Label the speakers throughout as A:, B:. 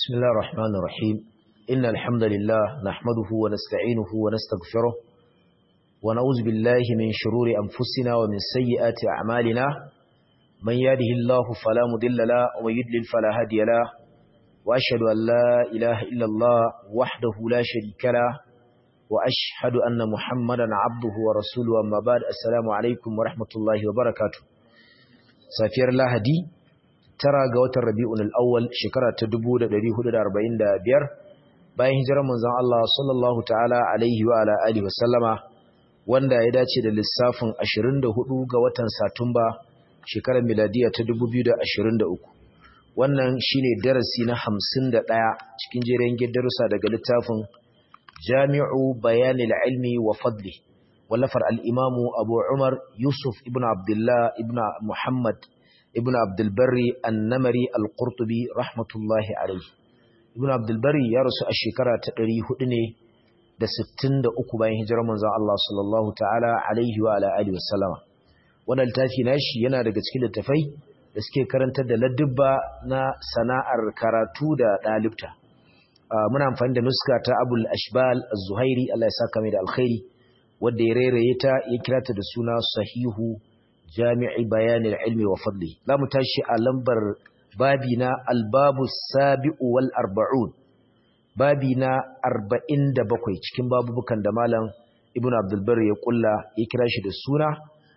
A: بسم الله الرحمن الرحيم إن الحمد لله نحمده ونستعينه ونستغفره ونعوذ بالله من شرور أنفسنا ومن سيئات أعمالنا من يهده الله فلا مضل له ومن يضلل فلا هادي له وأشهد أن لا إله إلا الله وحده لا شريك له وأشهد أن محمدا عبده ورسوله أما بعد السلام عليكم ورحمة الله وبركاته سافير الله هدي tara ga watan Rabi'un al-Awwal shekara ta 1445 bayan hijirar manzon Allah sallallahu ta'ala alaihi wa ala alihi wasallama wanda ya dace da lissafin 24 ga watan Satumba shekarar miladiya ta 2023 wannan shine darasi na 51 cikin jerin darussa daga littafin Jami'u Bayanil Ilmi wa Fadli wallafar al-Imamu Abu Umar Yusuf ibn Abdullah ibn Muhammad ibn abdulbari annamari al-qurtubi rahmatullahi alaihi ibn abdulbari ya rasu a shekara ta 400 ne da 63 bayan hijirar manzon Allah sallallahu ta'ala alaihi wa ala alihi wasallama wannan littafi nashi yana daga cikin littafai da suke karantar da ladubba na sana'ar karatu da dalibta muna amfani da nuska ta abul ashbal az-zuhairi Allah ya saka mai da alkhairi wanda ya rairaye ta ya kira ta da suna sahihu jami'i bayanin ilmi wa fadli za mu tashi a lambar babi na albabu sabi'u wal arba'un babi na arba'in da bakwai cikin babubukan da malam ibn abdulbar ya kulla ya kira shi da suna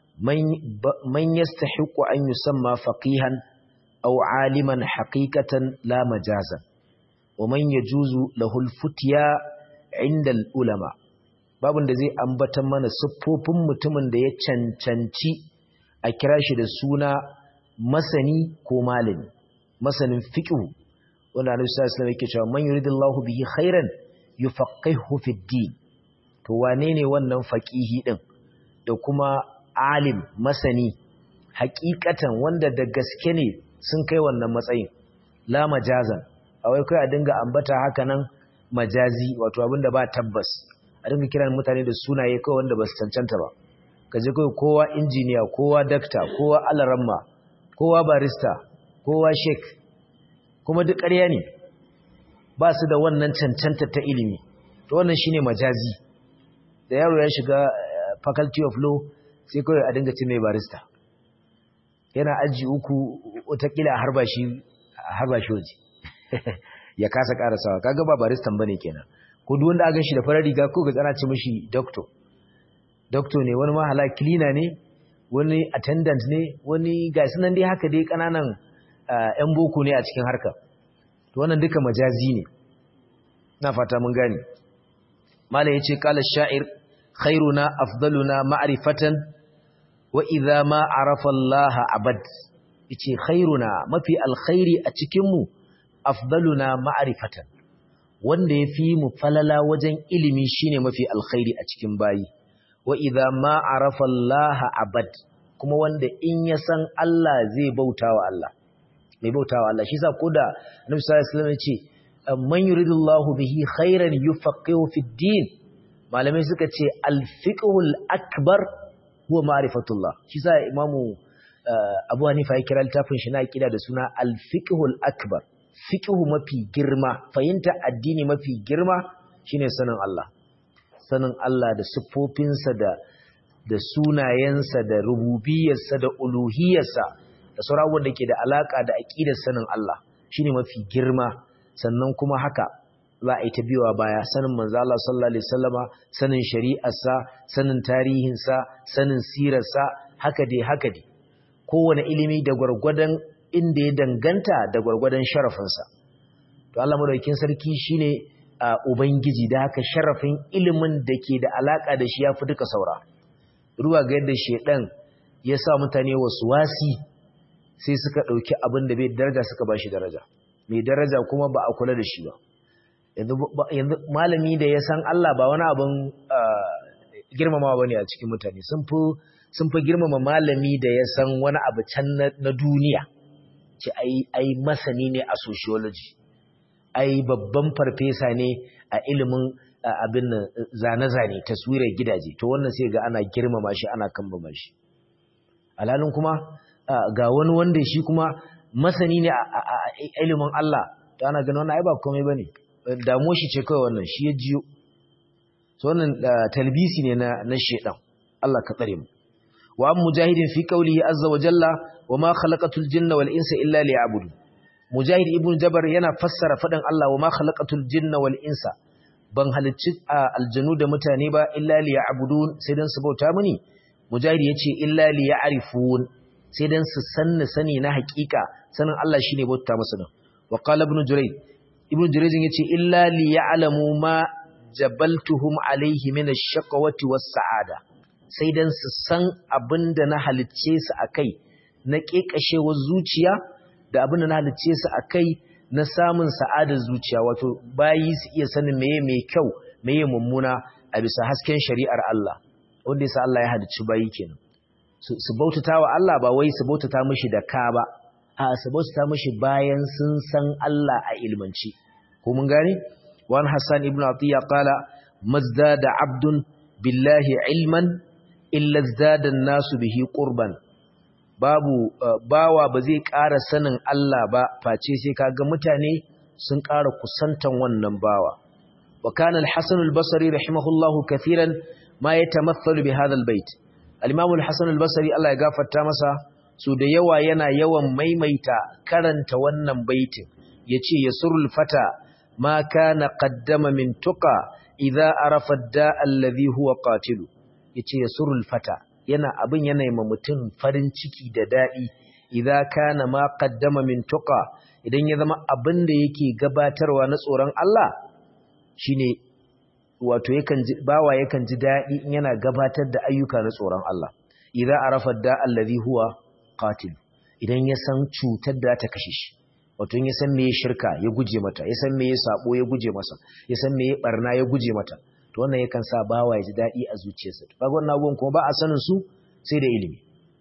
A: man yastahiqu an yusamma faqihan aw aliman haqiqatan la majazan wa man yajuzu lahu al-futya 'inda al-ulama babun da zai ambata mana siffofin mutumin da ya cancanci a kira shi da suna masani ko malami masanin fiqh wanda Annabi sallallahu alaihi wasallam yake cewa man yuridillahu bihi khairan yufaqihu fid din to wane ne wannan faqihi din da kuma alim masani hakikatan wanda da gaske ne sun kai wannan matsayin la majazan awai kai a dinga ambata haka nan majazi wato abinda ba tabbas a dinga kiran mutane da sunaye kawai wanda ba su cancanta ba ka je kai kowa injiniya kowa dakta kowa alaramma kowa barista kowa sheik kuma duk ƙarya ne ba su da wannan cancanta ta ilimi to wannan shine majazi da yaro ya shiga faculty of law sai kawai a dinga ce mai barista yana aji uku watakila a harba shi waje ya kasa karasawa kaga ba baristan bane kenan ko duk wanda aka shi da farar riga ko ga tsana ce mishi doctor doctor ne wani mahala cleaner ne wani attendant ne wani ga sunan dai haka dai kananan yan boko ne a cikin harka to wannan duka majazi ne na fata mun gane mala yace qala sha'ir khairuna afdaluna ma'rifatan wa idha ma arafa Allah abad yace khairuna mafi alkhairi a cikin mu afdaluna ma'rifatan wanda yafi mu falala wajen ilimi shine mafi alkhairi a cikin bayi wa idza ma arafa Allah abad kuma wanda in ya san Allah zai bautawa Allah mai bautawa Allah shi yasa koda Annabi sallallahu alaihi wasallam yace man yuridullahu bihi khairan yufaqihu fid din malamai suka ce al-fiqhul akbar huwa ma'rifatullah shi yasa imamu Abu Hanifa ya kira littafin shi na kida da suna al-fiqhul akbar fiqhu mafi girma fahimta addini mafi girma shine sanin Allah sanin Allah da siffofinsa da da sunayensa da rububiyarsa da uluhiyarsa da sauran da ke da alaka da aqidar sanin Allah shine mafi girma sannan kuma haka za a yi ta biyowa baya sanin manzo Allah sallallahu alaihi wasallama sanin shari'arsa sanin tarihinsa sanin sirarsa haka dai haka dai kowane ilimi da gwargwadon inda ya danganta da gwargwadon sharafinsa to Allah madaukakin sarki shine a Ubangiji da haka sharafin ilimin da ke da alaƙa da shi ya fi duka saura. Ruwa ga yadda shaiɗan ya sa mutane wasu wasi sai suka ɗauki abin da bai daraja suka ba shi daraja. Mai daraja kuma ba a kula da shi ba. Yanzu malami da ya san Allah ba wani abin girmamawa ba ne a cikin mutane. Sun fi girmama malami da ya san wani abu can na duniya. Ce ai masani ne a sociology. ai babban farfesa ne a ilimin abin zane-zane taswirar gidaje to wannan sai ga ana girmama shi ana kambama shi alhalin kuma ga wani wanda shi kuma masani ne a ilimin Allah ta ana ganin wannan ai ba komai bane damuwar shi ce kawai wannan shi ya jiyo so wannan talbisi ne na na shedan Allah ka tsare mu wa am mujahidin fi qawlihi azza wa jalla wa ma khalaqatul jinna wal insa illa liya'budun mujahid ibn jabar yana fassara faɗin Allah wa ma khalaqatul jinna wal insa ban halicci aljanu da mutane ba illa liya'budun sai dan su bauta mini mujahid yace illa liya'rifun sai dan su sanni sani na hakika sanin Allah shine bauta musu din wa qala ibn jurayd ibn jurayd yace illa liya'lamu ma jabaltuhum alayhi min ash-shaqawati was-sa'ada sai dan su san abinda na halicce su akai na kekashewar zuciya da abin da na halicce su a kai na samun sa'adar zuciya wato bayi su iya sanin meye mai kyau meye mummuna a bisa hasken shari'ar Allah wanda yasa Allah ya halicci bayi kenan su bautata wa Allah ba wai su bautata mishi da ka ba a su bautata mishi bayan sun san Allah a ilmanci ko mun gane wan Hassan ibn Atiyya qala mazdada abdun billahi ilman illa zada nasu bihi qurban babu bawa ba zai ƙara sanin Allah ba face sai kaga mutane sun ƙara kusantan wannan bawa wa kana al-Hasan al-Basri rahimahullahu kathiran ma yatamathalu bi hadha al-bait al-Imam al-Hasan al-Basri Allah ya gafarta masa su da yawa yana yawan maimaita karanta wannan baitin yace yasurul fata ma kana qaddama min tuqa idza arafa ad-da'a alladhi huwa qatilu yace yasurul fata yana abin yana yi mutum farin ciki da daɗi idza kana ma qaddama min tuqa idan ya zama abin da yake gabatarwa na tsoron Allah shine wato yakan ji bawa yakan ji daɗi in yana gabatar da ayyuka na tsoron Allah idza arafa da allazi huwa qatil idan ya san cutar da ta kashe shi wato in ya san meye shirka ya guje mata ya san meye sabo ya guje masa ya san meye barna ya guje mata to wannan yakan sa bawa ya ji daɗi a zuciyarsa to kaga wannan abubuwan kuma ba a sanin su sai da ilimi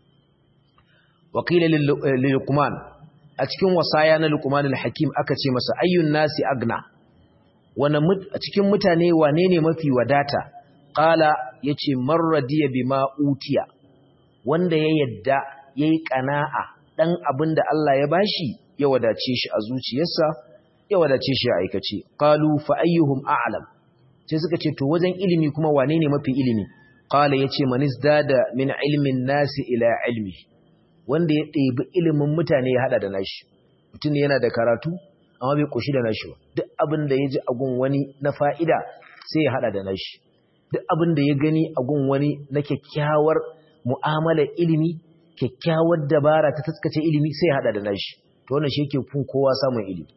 A: wakila lilqman a cikin wasaya na luqman al-hakim aka ce masa ayyun nasi agna wana a cikin mutane wane ne mafi wadata qala yace marradiya bima utiya wanda ya yadda yayi qana'a dan abinda Allah ya bashi ya wadace shi a zuciyarsa ya wadace shi a aikace qalu fa ayyuhum a'lam sai suka ce to wajen ilimi kuma wane ne mafi ilimi qala yace man izdada min ilmin nasi ila ilmi wanda ya ɗebi ilimin mutane ya hada da nashi mutum ne yana da karatu amma bai koshi da nashi ba duk abin da ya ji a gun wani na fa'ida sai ya hada da nashi duk abin da ya gani a gun wani na kyakkyawar mu'amalar ilimi kyakkyawar dabara ta taskace ilimi sai ya hada da nashi to wannan shi yake fun kowa samun ilimi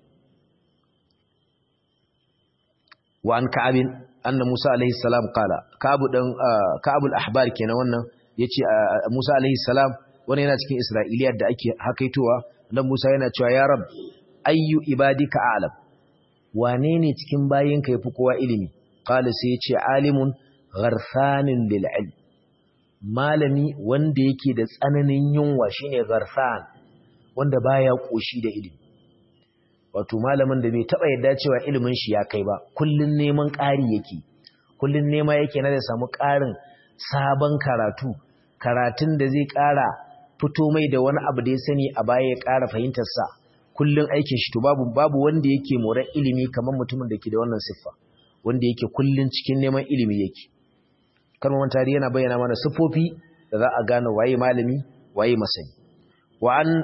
A: wa an ka'abin anna Musa alaihi salam kala ka'abu dan ka'abul ahbar kenan wannan yace Musa alaihi salam wannan yana cikin Isra'iliyar da ake hakaitowa dan Musa yana cewa ya rab ayyu ibadika a'lam wane ne cikin bayinka yafi kowa ilimi qala sai yace alimun gharsanin lil ilm malami wanda yake da tsananin yunwa shine gharsan wanda baya koshi da ilimi wato malamin da bai taba yadda cewa ilimin shi ya kai ba kullun neman ƙari yake kullun nema yake na da samu ƙarin sabon karatu karatun da zai ƙara fito mai da wani abu da ya sani a baya ya ƙara fahimtar sa kullun aikin shi to babu babu wanda yake moran ilimi kamar mutumin da ke da wannan siffa wanda yake kullun cikin neman ilimi yake kalmar tarihi yana bayyana mana siffofi da za a gane waye malami waye masani wa an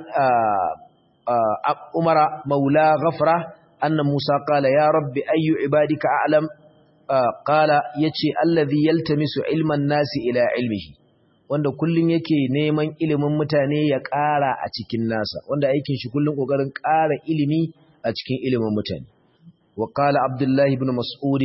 A: عمر مولى غفرة أن موسى قال يا رب أي عبادك أعلم قال يتي الذي يلتمس علم الناس إلى علمه wanda kullun yake neman ilimin mutane ya ƙara a cikin nasa wanda aikin shi kullun kokarin ƙara ilimi a cikin ilimin mutane wa qala abdullah ibn mas'ud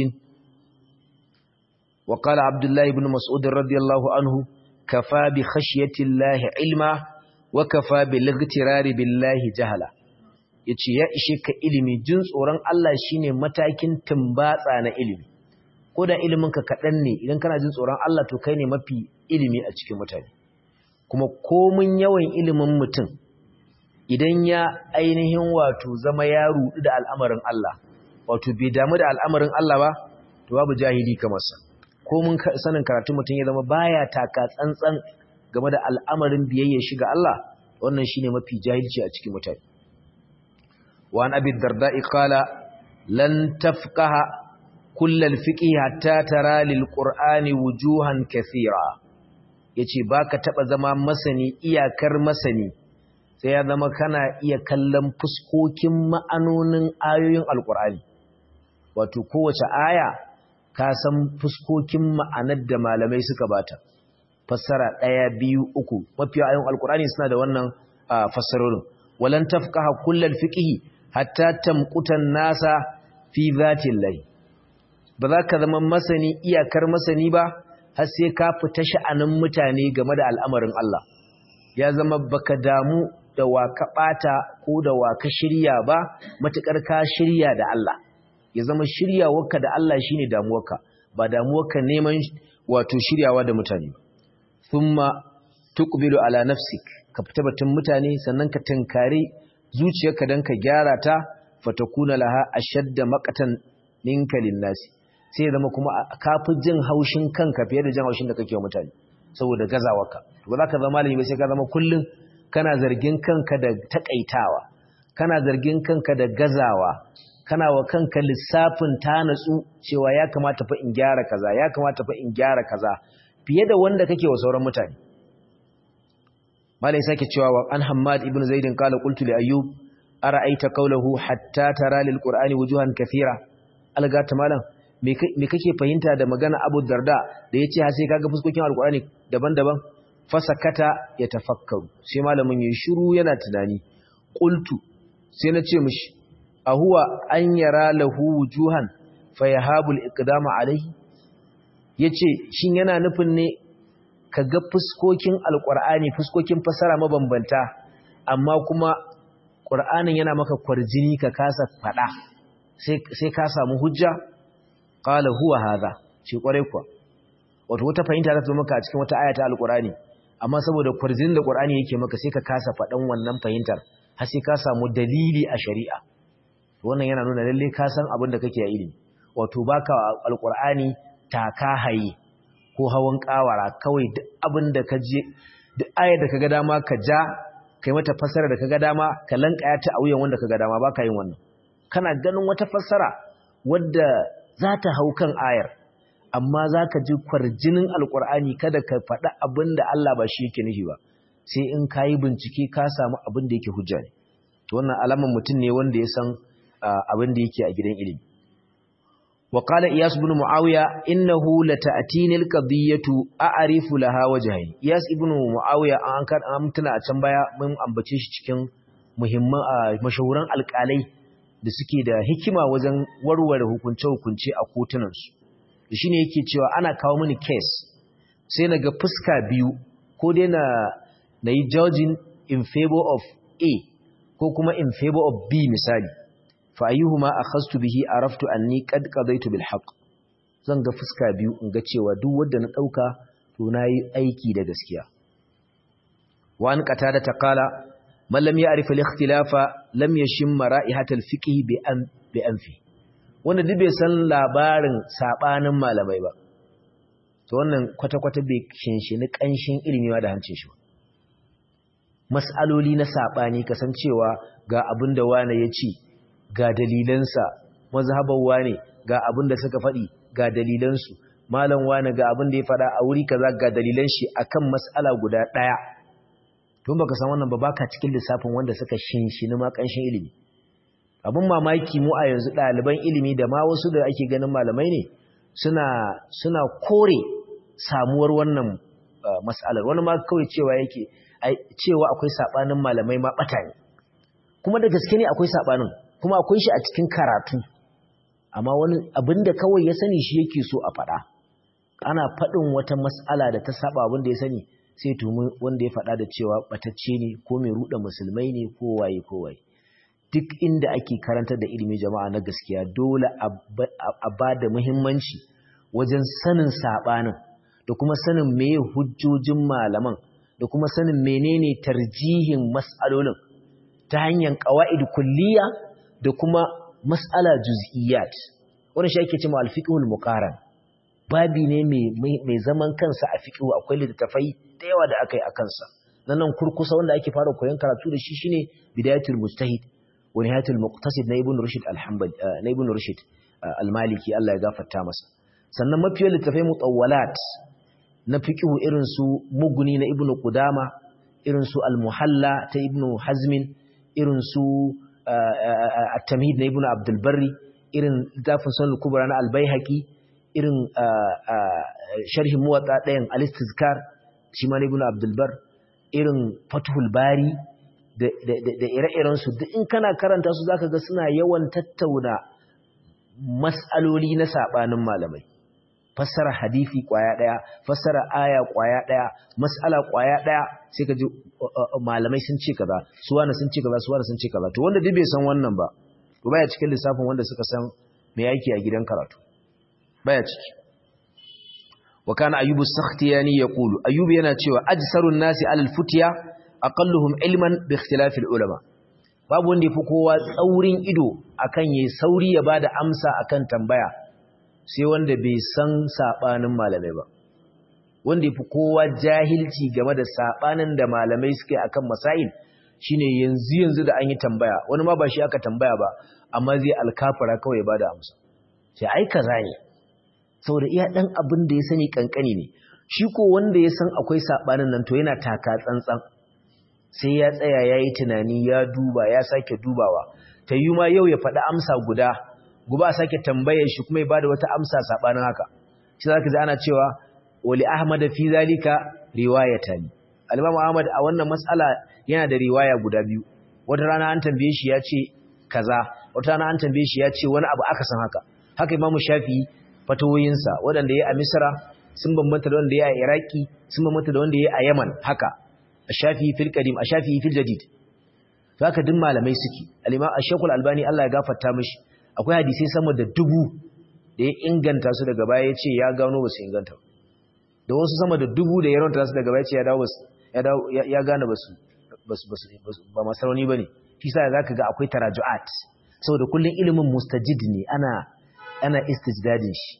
A: wa qala abdullah ibn mas'ud radiyallahu anhu kafa bi khashyati llahi ilma wa kafa bil igtirari billahi jahala yace ya ishe ka ilimi jin tsoron Allah shine matakin tumbatsa na ilimi ko da ilimin ka kadan ne idan kana jin tsoron Allah to kai ne mafi ilimi a cikin mutane kuma komun yawan ilimin mutum idan ya ainihin wato zama ya rudu da al'amarin Allah wato bai damu da al'amarin Allah ba to babu jahili kamar sa komun sanin karatun mutum ya zama baya taka tsantsan game da al'amarin biyayya shiga Allah wannan shine mafi jahilci a cikin mutane wa an abi darda'i qala lan tafqaha kull al-fiqh hatta tara lil qur'ani wujuhan kathira yace baka taba zama masani iyakar masani sai ya zama kana iya kallon fuskokin ma'anonin ayoyin alqur'ani wato kowace aya ka san fuskokin ma'anar da malamai suka bata fassara ɗaya biyu uku mafiya ayon alkurani suna da wannan fassarorin walan tafqaha kullal fiqhi hatta tamqutan nasa fi zatin lahi ba za ka zama masani iyakar masani ba har sai ka fita sha'anin mutane game da al'amarin Allah ya zama baka damu da wa ka bata ko da wa ka shirya ba matukar ka shirya da Allah ya zama shiryawarka da Allah shine damuwarka ba damuwarka neman wato shiryawa da mutane ba thumma tuqbilu ala nafsik ka fita batun mutane sannan ka tankare zuciyarka dan ka gyara ta fatakuna laha ashadda maqatan minka linnasi sai ya zama kuma kafi jin haushin kanka fiye da jin haushin da kake wa mutane saboda gazawarka to ba za ka zama malami ba sai ka zama kullun kana zargin kanka da takaitawa kana zargin kanka da gazawa kana wa kanka lissafin ta natsu cewa ya kamata fa in gyara kaza ya kamata fa in gyara kaza fiye da wanda kake wa sauran mutane malai sake cewa wa an hammad ibn zaidin qala qultu li ayyub ara'aita qawluhu hatta tara lil qur'ani wujuhan kathira algata malam me kake fahimta da magana abu darda da yace har sai kaga fuskokin alqur'ani daban-daban fasakata ya tafakkaru sai malamin yayi shiru yana tunani qultu sai na ce mishi ahuwa an yara lahu wujuhan fayahabul iqdama alaihi yace shin yana nufin ne kaga fuskokin alqur'ani fuskokin fasara mabambanta amma kuma qur'anin yana maka kwarjini ka kasa fada sai sai ka samu hujja qala huwa hadha shi kwarai kuwa wato wata fahimta za ta maka a cikin wata ayata alqur'ani amma saboda kwarjinin da qur'ani yake maka sai ka kasa fadan wannan fahimtar har sai ka samu dalili a shari'a wannan yana nuna lalle ka san abin da kake a ilimi wato baka alqur'ani taka haye ko hawan kawara kawai duk abin da ka je duk ayar da kaga dama ka ja kai mata fassara da kaga dama ka lankaya ta a wuyan wanda kaga dama baka yin wannan kana ganin wata fassara wadda za ta hau kan ayar amma za ka ji kwarjinin alqur'ani kada ka faɗa abin da Allah ba shi yake nufi ba sai in ka yi bincike ka samu abin da yake hujja ne to wannan alaman mutum ne wanda ya san abin da yake a gidan ilimi wa qala iyas ibn muawiya innahu lata'tini alqadiyatu a'rifu laha wajhayn iyas ibn muawiya an kan an tuna a can baya mun ambace shi cikin muhimman mashahuran alƙalai da suke da hikima wajen warware hukunce hukunce a kotunan su shine yake cewa ana kawo mini case sai naga fuska biyu ko dai na nayi judging in favor of A ko kuma in favor of B misali fa ayyuhuma akhastu bihi araftu anni qad qadaytu bil haqq zan ga fuska biyu in ga cewa duk wanda na dauka to nayi aiki da gaskiya wa an qatada ta qala man lam ya'rif al ikhtilafa lam yashim ra'ihat al fiqh bi an bi anfi wanda duk bai san labarin sabanin malamai ba to wannan kwata kwata bai shinshini kanshin ilimi da hancin shi ba mas'aloli na saɓani kasancewa ga abin da wane ya ce ga dalilansa mazhabar wane ga abin da suka faɗi ga dalilansu malam wane ga abin da ya faɗa a wuri kaza ga dalilan shi akan mas'ala guda ɗaya tun baka san wannan ba baka cikin lissafin wanda suka shinshini ma ƙanshin ilimi abin mamaki mu a yanzu ɗaliban ilimi da ma wasu da ake ganin malamai ne suna suna kore samuwar wannan mas'alar wani ma kawai cewa yake cewa akwai sabanin malamai ma bata ne kuma da gaske ne akwai sabanin kuma akwai shi a cikin karatu amma wani abinda kawai ya sani shi yake so a faɗa ana faɗin wata mas'ala da ta saba abinda ya sani sai tumi wanda ya faɗa da cewa batacce ne ko mai ruɗa musulmai ne ko waye ko waye duk inda ake karantar da ilimi jama'a na gaskiya dole a ba da muhimmanci wajen sanin sabanin da kuma sanin meye hujjojin malaman da kuma sanin menene tarjihin mas'alolin ta hanyar qawaid kulliya da kuma mas'ala juz'iyat wannan shi ake cewa al-fiqhul muqaran babi ne mai zaman kansa a fiqhu akwai littafai da yawa da akai a kansa nan kurkusa wanda ake fara koyon karatu da shi shine bidayatul mujtahid wa nihayatul muqtasid na ibn rushd al-hanbali na ibn rushd al-maliki Allah ya gafarta masa sannan mafiyar littafai mutawwalat na fiqhu irin su muguni na ibn qudama irin su al-muhalla ta ibn hazmin irin su at-tamhid na ibn abdul barri irin littafin sunan kubra na al-baihaqi irin sharhin muwatta ɗayan al-istizkar shi ma na ibn abdul bar irin fathul bari da ire-iren su duk in kana karanta su zaka ga suna yawan tattauna mas'aloli na sabanin malamai fassara hadisi kwaya daya fassara aya kwaya daya mas'ala kwaya daya sai ka ji malamai sun ce kaza su wani sun ce kaza su wani sun ce kaza to wanda duk bai san wannan ba to baya cikin lissafin wanda suka san me yake a gidan karatu baya ciki wa kana ayyubu sakhtiyani yaqulu ayyubu yana cewa ajsarun nasi alal futiya aqalluhum ilman bi ikhtilafil ulama babu wanda yafi kowa tsaurin ido akan yayi sauri ya bada amsa akan tambaya sai wanda bai san sabanin malamai ba wanda yafi kowa jahilci game da sabanin da malamai suke akan masail shine yanzu yanzu da an yi tambaya wani ma ba shi aka tambaya ba amma zai alkafara kawai ya bada amsa sai ai kaza ne saboda iya dan abin da ya sani kankani ne shi ko wanda ya san akwai sabanin nan to yana taka tsantsan sai ya tsaya yayi tunani ya duba ya sake dubawa ta yi ma yau ya faɗi amsa guda gobe a sake tambayar shi kuma ya bada wata amsa sabanin haka shi zaka ji ana cewa wali ahmad fi zalika riwayatan al-imam ahmad a wannan mas'ala yana da riwaya guda biyu wata rana an tambaye shi ya ce kaza wata rana an tambaye shi ya ce wani abu aka san haka haka imamu shafi fatawoyinsa waɗanda ya a misra sun bambanta da wanda ya a iraki sun bambanta da wanda ya a yaman haka a shafi fil qadim a shafi fil jadid to haka duk malamai suke al-imam ash-shaykhul albani Allah ya gafarta mishi akwai hadisi sama da dubu da ya inganta su daga baya ya ce ya gano ba su inganta da wasu sama da dubu da ya ranta su daga baya ce ya dawo ya gane ba su ba masaroni ba ne shi sa za ka ga akwai taraju'at saboda kullum ilimin mustajid ne ana ana istijdadin shi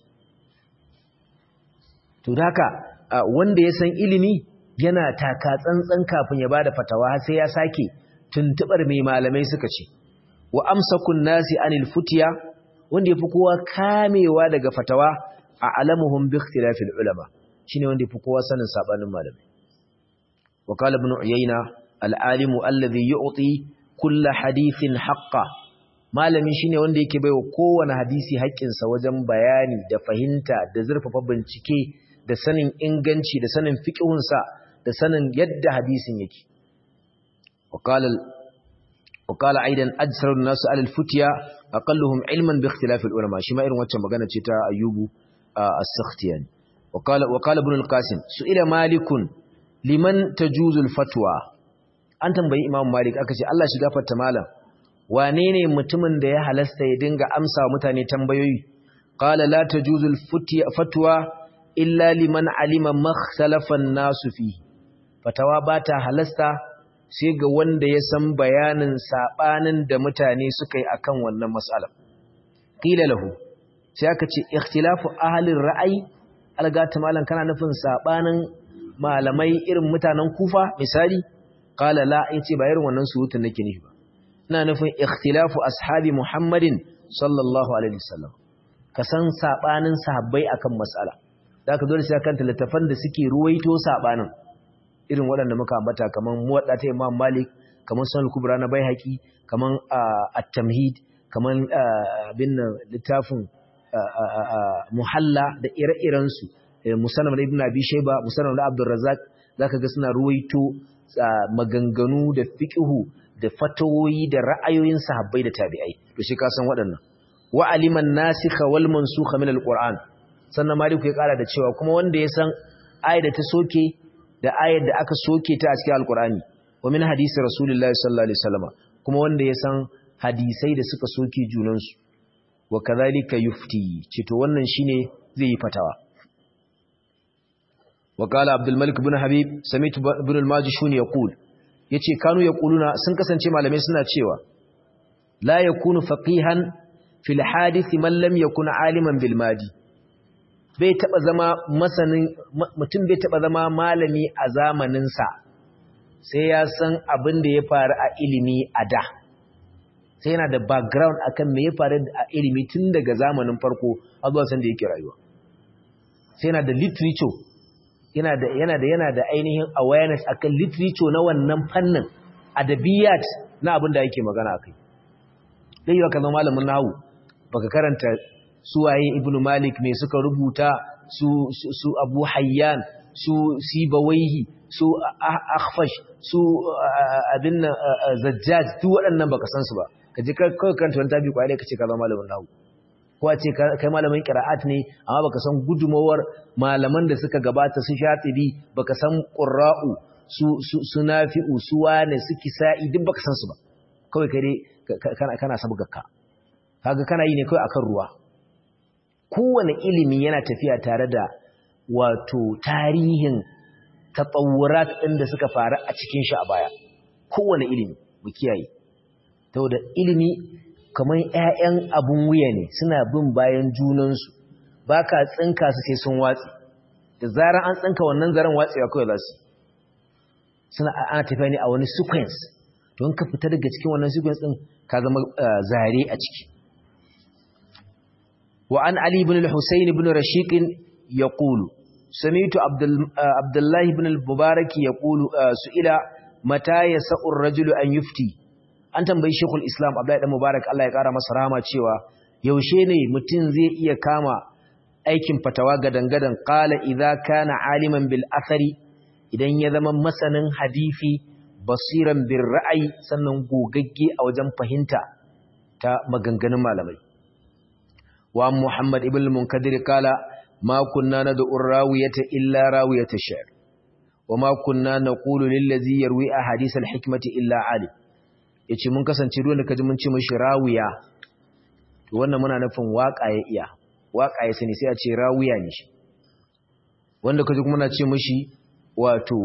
A: to da haka wanda ya san ilimi yana taka tsantsan kafin ya bada fatawa sai ya sake tuntubar mai malamai suka ce wa amsakun nasi anil futiya wanda yafi kowa kamewa daga fatawa a alamuhum bi ikhtilafil ulama shine wanda yafi kowa sanin sabanin malamai wa qala ibn uyayna al alimu alladhi yu'ti kull hadithin haqqan malami shine wanda yake baiwa kowane hadisi haƙƙinsa wajen bayani da fahimta da zurfafa bincike da sanin inganci da sanin fiqhunsa da sanin yadda hadisin yake wa qala وقال ايضا اجسر الناس على الفتيا اقلهم علما باختلاف العلماء shi ma irin waccan magana ce ta ayyubu as-sakhtiyani وقال وقال ابن القاسم سئل مالك liman tajuzul fatwa an tambayi imam malik aka ce Allah shi gafarta malam wane ne mutumin da ya halasta ya dinga amsa mutane tambayoyi qala la tajuzul fatwa illa liman alima makhtalafa an-nasu fi fatawa bata halasta sai ga wanda ya san bayanin sabanin da mutane suka yi akan wannan mas'ala qila lahu sai aka ce ikhtilafu ahli ra'ayi algata malan kana nufin sabanin malamai irin mutanen kufa misali qala la yace ba irin wannan surutun nake nufi ba ina nufin ikhtilafu ashabi muhammadin sallallahu alaihi wasallam ka san sabanin sahabbai akan mas'ala da ka dole sai kan littafan da suke ruwaito sabanin irin waɗanda muka ambata kaman muwadda ta Imam Malik kaman Sunan Kubra na Baihaqi kaman At-Tamhid kaman bin littafin Muhalla da ire-iren su Musannad Ibn Abi Shayba Musannad Abdul Razzaq zaka ga suna ruwaito maganganu da fiqhu da fatawoyi da ra'ayoyin sahabbai da tabi'ai to shi ka san waɗannan wa aliman nasikha wal mansukha min al-Qur'an sannan Malik ya kara da cewa kuma wanda ya san ayat da ta soke da ayar da aka soke ta a cikin alkur'ani wa min hadisi rasulullahi sallallahu alaihi wasallam kuma wanda ya san hadisai da suka soke junansu wa kadhalika yufti ce to wannan shine zai yi fatawa wa qala abdul malik ibn habib sami'tu ibn al-majishuni yaqul yace kanu yaquluna sun kasance malamai suna cewa la yakunu faqihan fil hadith man lam yakun aliman bil madi bai taba zama masanin mutum bai taba zama malami a zamaninsa sai ya san abin da ya faru a ilimi a da sai yana da background akan me ya faru a ilimi tun daga zamanin farko har zuwa san da yake rayuwa sai yana da literature yana da yana da yana da ainihin awareness akan literature na wannan fannin adabiyat na abin da yake magana akai dai yau ka zama malamin nahwu baka karanta suwaye ibnu malik me suka rubuta su su abu hayyan su sibawaihi su akhfash su abin zajjaj duk waɗannan baka san su ba ka je kai karanta wani tabi kwai ka ce ka zama malamin nahwu ko a ce kai malamin qira'at ne amma baka san gudumawar malaman da suka gabata su shatibi baka san qurra'u su su nafi'u su wane su kisa'i duk baka san su ba kawai kai dai kana kana sabgakka kaga kana yi ne kawai akan ruwa kowane ilimi yana tafiya tare da wato tarihin tatawurat ɗin da suka faru a cikin shi a baya kowane ilimi mu kiyaye da ilimi kamar ƴaƴan abun wuya ne suna bin bayan junansu ba ka tsinka su sai sun watsi da zarar an tsinka wannan zaren watsewa kawai za su suna ana tafiya ne a wani sequence don ka fita daga cikin wannan sequence ɗin ka zama zare a ciki وعن علي بن الحسين بن رشيق يقول سمعت عبد الله بن المبارك يقول سئل متى يسع الرجل أن يفتي an tambayi Sheikhul Islam Abdullahi dan Mubarak Allah ya kara masa rahama cewa yaushe ne mutum zai iya kama aikin fatawa gadangadan qala idza kana aliman bil athari idan ya zama masanin hadisi basiran bir ra'ayi sannan gogagge a wajen fahimta ta maganganun malamai wa Muhammad ibn al-Munkadir kala ma kunna nad'u rawiyata illa rawiyata shi'r wa ma kunna naqulu lil ladzi yarwi ahadith al-hikmati illa alim yace mun kasance duk wanda kaji mun ce mishi rawiya to wannan muna nufin waka ya iya waka ya sani sai a ce rawiya ne shi wanda kaji kuma muna ce mishi wato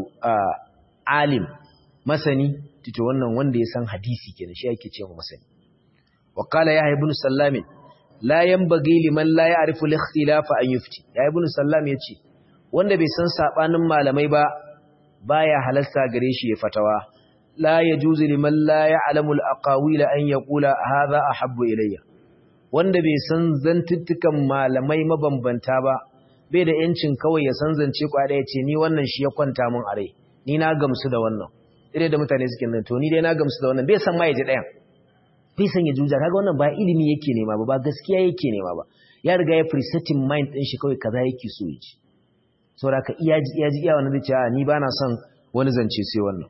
A: alim masani to wannan wanda ya san hadisi kenan shi yake ce mu masani wa qala ya ibn sallamin la yanbaghi liman la ya'rifu al-ikhtilafa an yufti ya ibn sallam yace wanda bai san sabanin malamai ba baya halarta gare shi ya fatawa la yajuzu liman la ya'lamu al-aqawil an yaqula hadha ahabbu ilayya wanda bai san zantuttukan malamai mabambanta ba bai da yancin kawai ya san zance kwada yace ni wannan shi ya kwanta mun are ni na gamsu da wannan ire da mutane suke nan to ni dai na gamsu da wannan bai san ma yaji dayan bai san ya juja kaga wannan ba ilimi yake nema ba ba gaskiya yake nema ba ya riga ya presetting mind din shi kawai kaza yake so yi saboda ka iya ji iya ji iya wannan zai ce ni ba na son wani zance sai wannan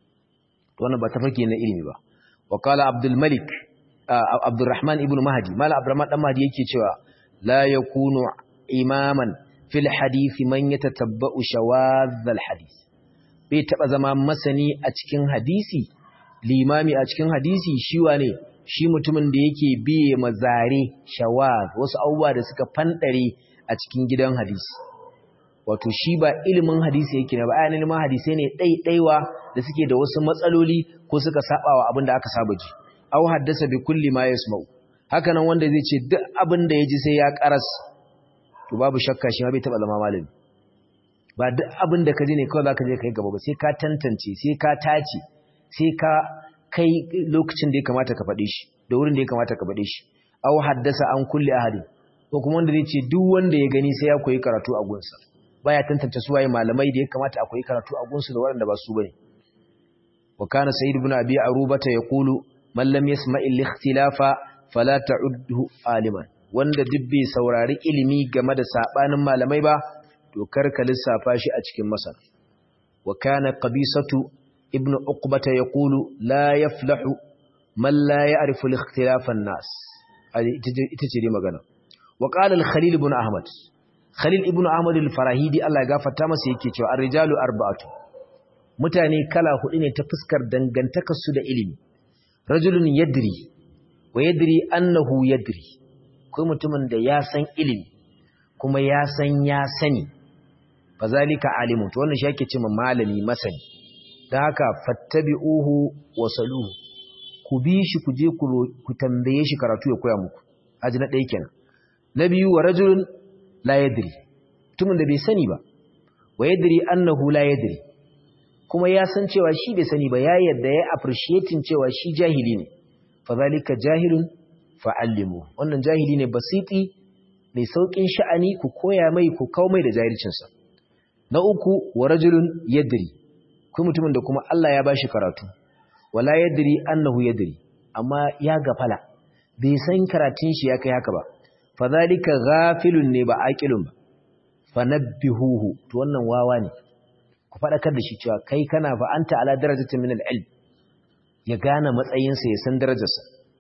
A: to wannan ba tafarki na ilimi ba wa qala abdul malik abdurrahman ibn mahdi mala abdurrahman dan mahdi yake cewa la yakunu imaman fil hadith man yatatabba'u shawadh al hadith bai taba zama masani a cikin hadisi limami a cikin hadisi shi wane shi mutumin da yake biye mazare shawaz wasu abubuwa da suka fandare a cikin gidan hadisi wato shi ba ilimin hadisi yake ne ba ayan ilimin hadisi ne ɗaiɗaiwa da suke da wasu matsaloli ko suka sabawa abin da aka saba ji aw haddasa bi kulli ma yasma'u haka nan wanda zai ce duk abin da yaji sai ya karas to babu shakka shi ma bai taba zama malami ba duk abin da ka ji ne kawai zaka je kai gaba ba sai ka tantance sai ka tace sai ka kai lokacin da ya kamata ka faɗe shi da wurin da ya kamata ka faɗe shi aw haddasa an kulli ahadi ko kuma wanda zai ce duk wanda ya gani sai ya koyi karatu a gunsa baya tantance su waye malamai da ya kamata a koyi karatu a gunsu da waɗanda ba su bane wa kana sayyid ibn abi arubata yaqulu man lam yasma'i al-ikhtilafa fala ta'udhu aliman wanda duk bai saurari ilimi game da sabanin malamai ba to karka lissafa shi a cikin masa wa kana qabisatu ibn uqbata yaqulu la yaflahu man la ya'rifu al-ikhtilafa an-nas ita ce dai magana wa qala al-khalil ibn ahmad khalil ibn ahmad al-farahidi Allah ya gafarta masa yake cewa ar-rijalu arba'atu mutane kala hudu ne ta fuskar dangantakar su da ilimi rajulun yadri wa yadri annahu yadri kai mutumin da ya san ilimi kuma ya san ya sani fazalika alimun to wannan shi yake cewa malami masani dan haka fattabi'uhu wa saluhu ku bi shi ku je ku tambaye shi karatu ya koya muku aji na ɗaya kenan na biyu wa rajulun la yadri mutumin da bai sani ba wa yadri annahu la yadri kuma ya san cewa shi bai sani ba ya yadda ya appreciating cewa shi jahili ne fadhalika jahilun fa'allimu wannan jahili ne basiti mai saukin sha'ani ku koya mai ku kawo mai da jahilcinsa na uku wa rajulun yadri ku mutumin da kuma Allah ya bashi karatu wala yadri annahu yadri amma ya gafala bai san karatun shi ya kai haka ba fadhalika ghafilun ne ba aqilun ba fanabbihuhu to wannan wawa ne ku fadakar da shi cewa kai kana fa anta ala darajatin min al-ilm ya gane matsayinsa ya san darajarsa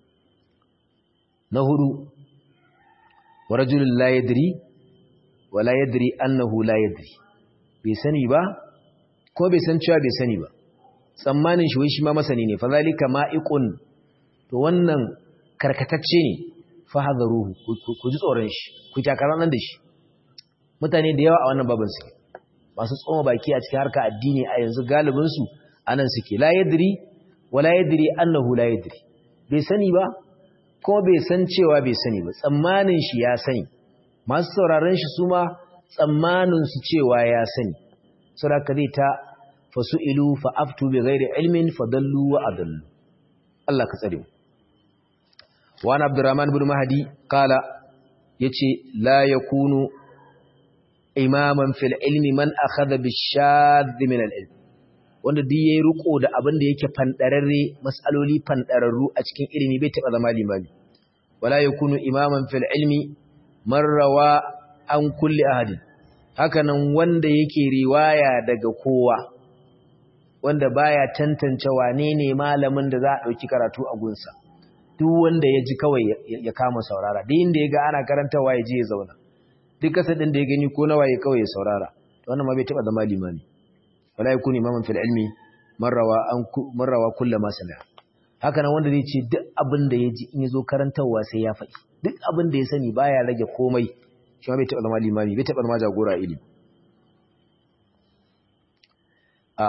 A: na hudu wa rajulun la yadri wa la yadri annahu la yadri bai sani ba ko bai san cewa bai sani ba tsammanin shi wai shi ma masani ne fa zalika ma'iqun to wannan karkatacce ne fa hadaruhu ku ji tsoron shi ku takaran nan da shi mutane da yawa a wannan babin su masu tsoma baki a cikin harka addini a yanzu galibin su anan suke la yadri wa la yadri annahu la yadri bai sani ba ko bai san cewa bai sani ba tsammanin shi ya sani masu sauraron shi su ma tsammanin su cewa ya sani saboda zai ta fasu'ilu fa'aftu bi ghairi ilmin fadallu wa adallu Allah ka tsare mu wa ana abdurrahman ibn mahdi qala yace la yakunu imaman fil ilmi man akhadha bi shadh min al ilm wanda duk yayi riko da abin da yake fandararre masaloli fandararru a cikin ilimi bai taba zama limami wala yakunu imaman fil ilmi man rawa an kulli ahadin hakanan wanda yake riwaya daga kowa wanda baya tantance wane ne malamin da za a dauki karatu a gunsa duk wanda ya ji kawai ya kama saurara duk inda ya ga ana karantawa ya je ya zauna duk kasadin da ya gani ko nawa ya kawai ya saurara to wannan ma bai taba zama limami wala yakuni imaman fil ilmi marrawa an marrawa kullu ma sala haka nan wanda zai ce duk abin da ya ji in ya zo karantawa sai ya faɗi duk abin da ya sani baya rage komai shi ma bai taba zama limami bai taba zama jagora ilimi a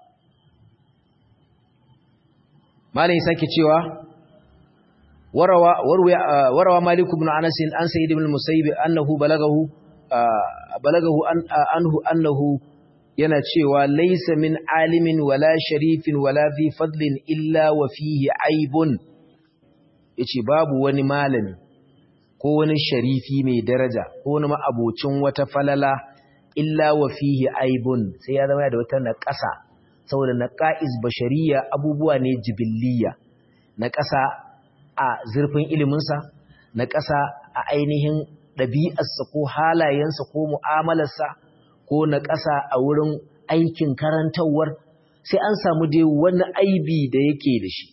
A: malai sake cewa warawa warawa malik ibn anas an sayyid ibn musayyib annahu balagahu balagahu anhu annahu yana cewa laysa min alimin wala sharifin wala fi fadlin illa wa fihi aibun yace babu wani malami ko wani sharifi mai daraja ko wani ma'abocin wata falala illa wa fihi aibun sai ya zama da wata naqasa saboda naqais bashariya abubuwa ne jibilliya naqasa a zurfin iliminsa naqasa a ainihin ɗabi'arsa ko halayensa ko mu'amalarsa ko naqasa a wurin aikin karantawar sai an samu dai wani aibi da yake da shi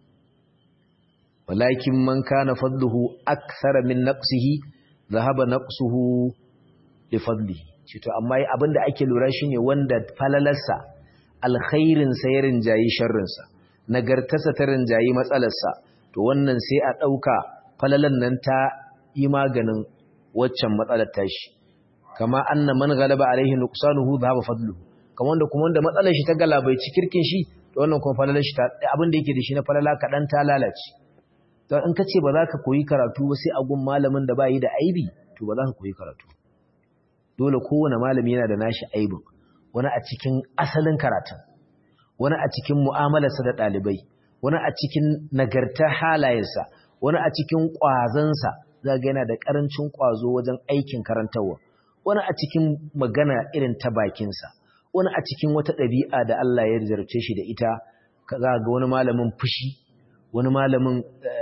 A: walakin man kana fadluhu akthara min naqsihi dhahaba naqsuhu li fadlihi cito amma abinda ake lura shine wanda falalarsa alkhairin sa ya rinjayi sharrin sa nagartarsa ta rinjayi matsalarsa to wannan sai a dauka falalan nan ta yi maganin waccan matsalar tashi kama anna man galaba alaihi nuqsanuhu dhahaba fadluhu kamar wanda kuma wanda matsalar shi ta galabaici kirkin shi to wannan kuma falalar shi ta abinda yake da shi na falala kadan ta lalace don in ka ce ba za ka koyi karatu ba sai a gun malamin da ba yi da aibi to ba za ka koyi karatu dole kowane malami yana da nashi aibin wani a cikin asalin karatun wani a cikin mu'amalarsa da ɗalibai wani a cikin nagartar halayensa wani a cikin ƙwazansa za ga yana da ƙarancin ƙwazo wajen aikin karantarwa wani a cikin magana irin ta bakinsa wani a cikin wata ɗabi'a da Allah ya zarce shi da ita za ga wani malamin fushi wani malamin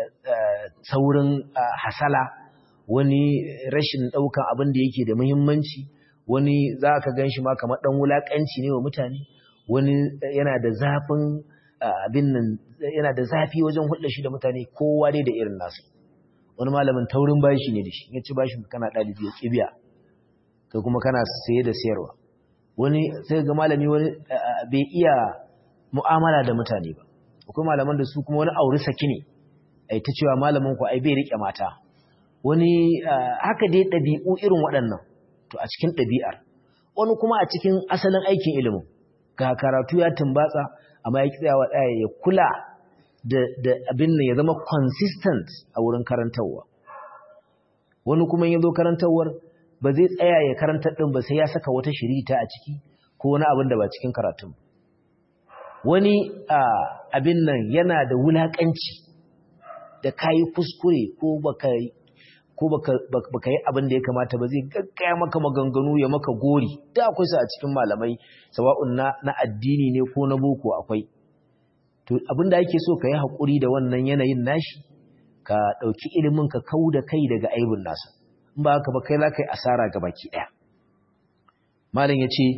A: saurin hasala wani rashin ɗaukan abin da yake da muhimmanci wani za ka gan shi ma kamar ɗan wulaƙanci ne wa mutane wani yana da zafin abin nan yana da zafi wajen hulɗa shi da mutane kowa dai da irin nasu wani malamin taurin bashi ne da shi ya ci bashin kana ɗalibi ya ƙibiya kai kuma kana saye da sayarwa wani sai ga malami wani bai iya mu'amala da mutane ba akwai malaman da su kuma wani auri saki ne ai ta cewa malamin ku ai bai rike mata wani haka dai ɗabi'u irin waɗannan to a cikin ɗabi'ar wani kuma a cikin asalin aikin ilimin ga karatu ya tumbatsa amma ya tsayawa ɗaya ya kula da abin nan ya zama consistent a wurin karantarwa wani kuma ya zo karantarwar ba zai tsaya ya karantar ɗin ba sai ya saka wata shirita a ciki ko wani abin da ba cikin karatun wani abin nan yana da wulaƙanci da kayi kuskure ko baka ko baka baka yi abin da ya kamata ba zai gaggaya maka maganganu ya maka gori da akwai su a cikin malamai sawa'un na na addini ne ko na boko akwai to abin da ake so ka yi haƙuri da wannan yanayin nashi ka ɗauki ilimin ka kau da kai daga aibin nasa in ba haka ba kai za ka yi asara ga baki ɗaya malam ya ce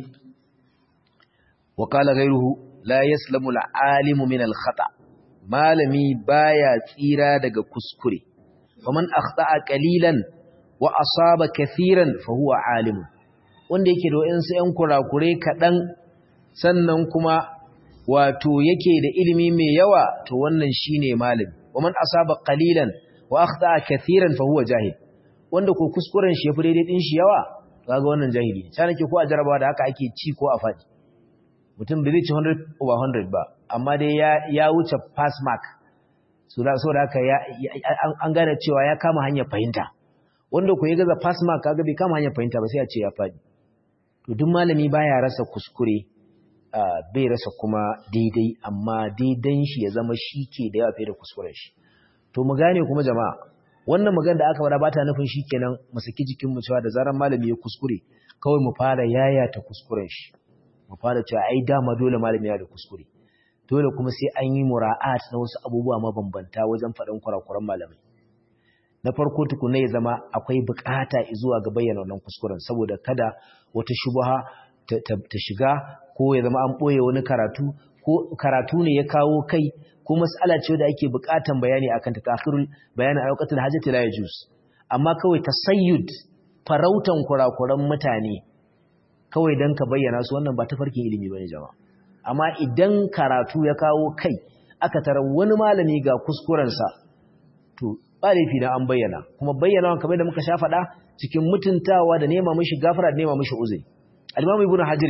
A: wa qala ghayruhu la yaslamu al-alimu min al-khata malami baya tsira daga kuskure ومن أخطأ قليلا وأصاب كثيرا فهو عالم wanda yake da wayansu ƴan kurakure kaɗan sannan kuma wato yake da ilimi mai yawa to wannan shine malami waman asaba qalilan wa akhta kathiran fa huwa jahil wanda ko kuskuren shi yafi daidai din shi yawa kaga wannan jahili ne sai nake ko a jarabawa da haka ake ci ko a faɗi mutum bai ci 100 over 100 ba amma dai ya ya wuce pass mark so da haka an gane cewa ya kama hanyar fahimta wanda ku ya gaza pass mark kaga bai kama hanyar fahimta ba sai a ce ya faɗi to duk malami baya rasa kuskure bai rasa kuma daidai amma daidan shi ya zama shi ke da yawa fiye da kuskuren shi to mu gane kuma jama'a wannan magana da aka fara bata nufin shi kenan mu saki jikin mu cewa da zaran malami ya kuskure kawai mu fara yayata kuskuren shi mu fara cewa ai dama dole malami ya da kuskure dole kuma sai an yi mura'at na wasu abubuwa mabambanta wajen faɗin kurakuran malamai na farko tukuna ya zama akwai bukata zuwa ga bayyana wannan kuskuren saboda kada wata shubha ta shiga ko ya zama an ɓoye wani karatu ko karatu ne ya kawo kai ko mas'ala ce da ake bukatan bayani akan ta takhirul bayani a waqtil hajati la yajuz amma kawai tasayyud farautan kurakuran mutane kawai dan ka bayyana su wannan ba ta farkin ilimi bane jama'a amma idan karatu ya kawo kai aka tara wani malami ga kuskurensa to ba laifi na an bayyana kuma bayyana kamar da muka sha faɗa cikin mutuntawa da nema mishi gafara da nema mishi uzuri al-imam ibnu hajar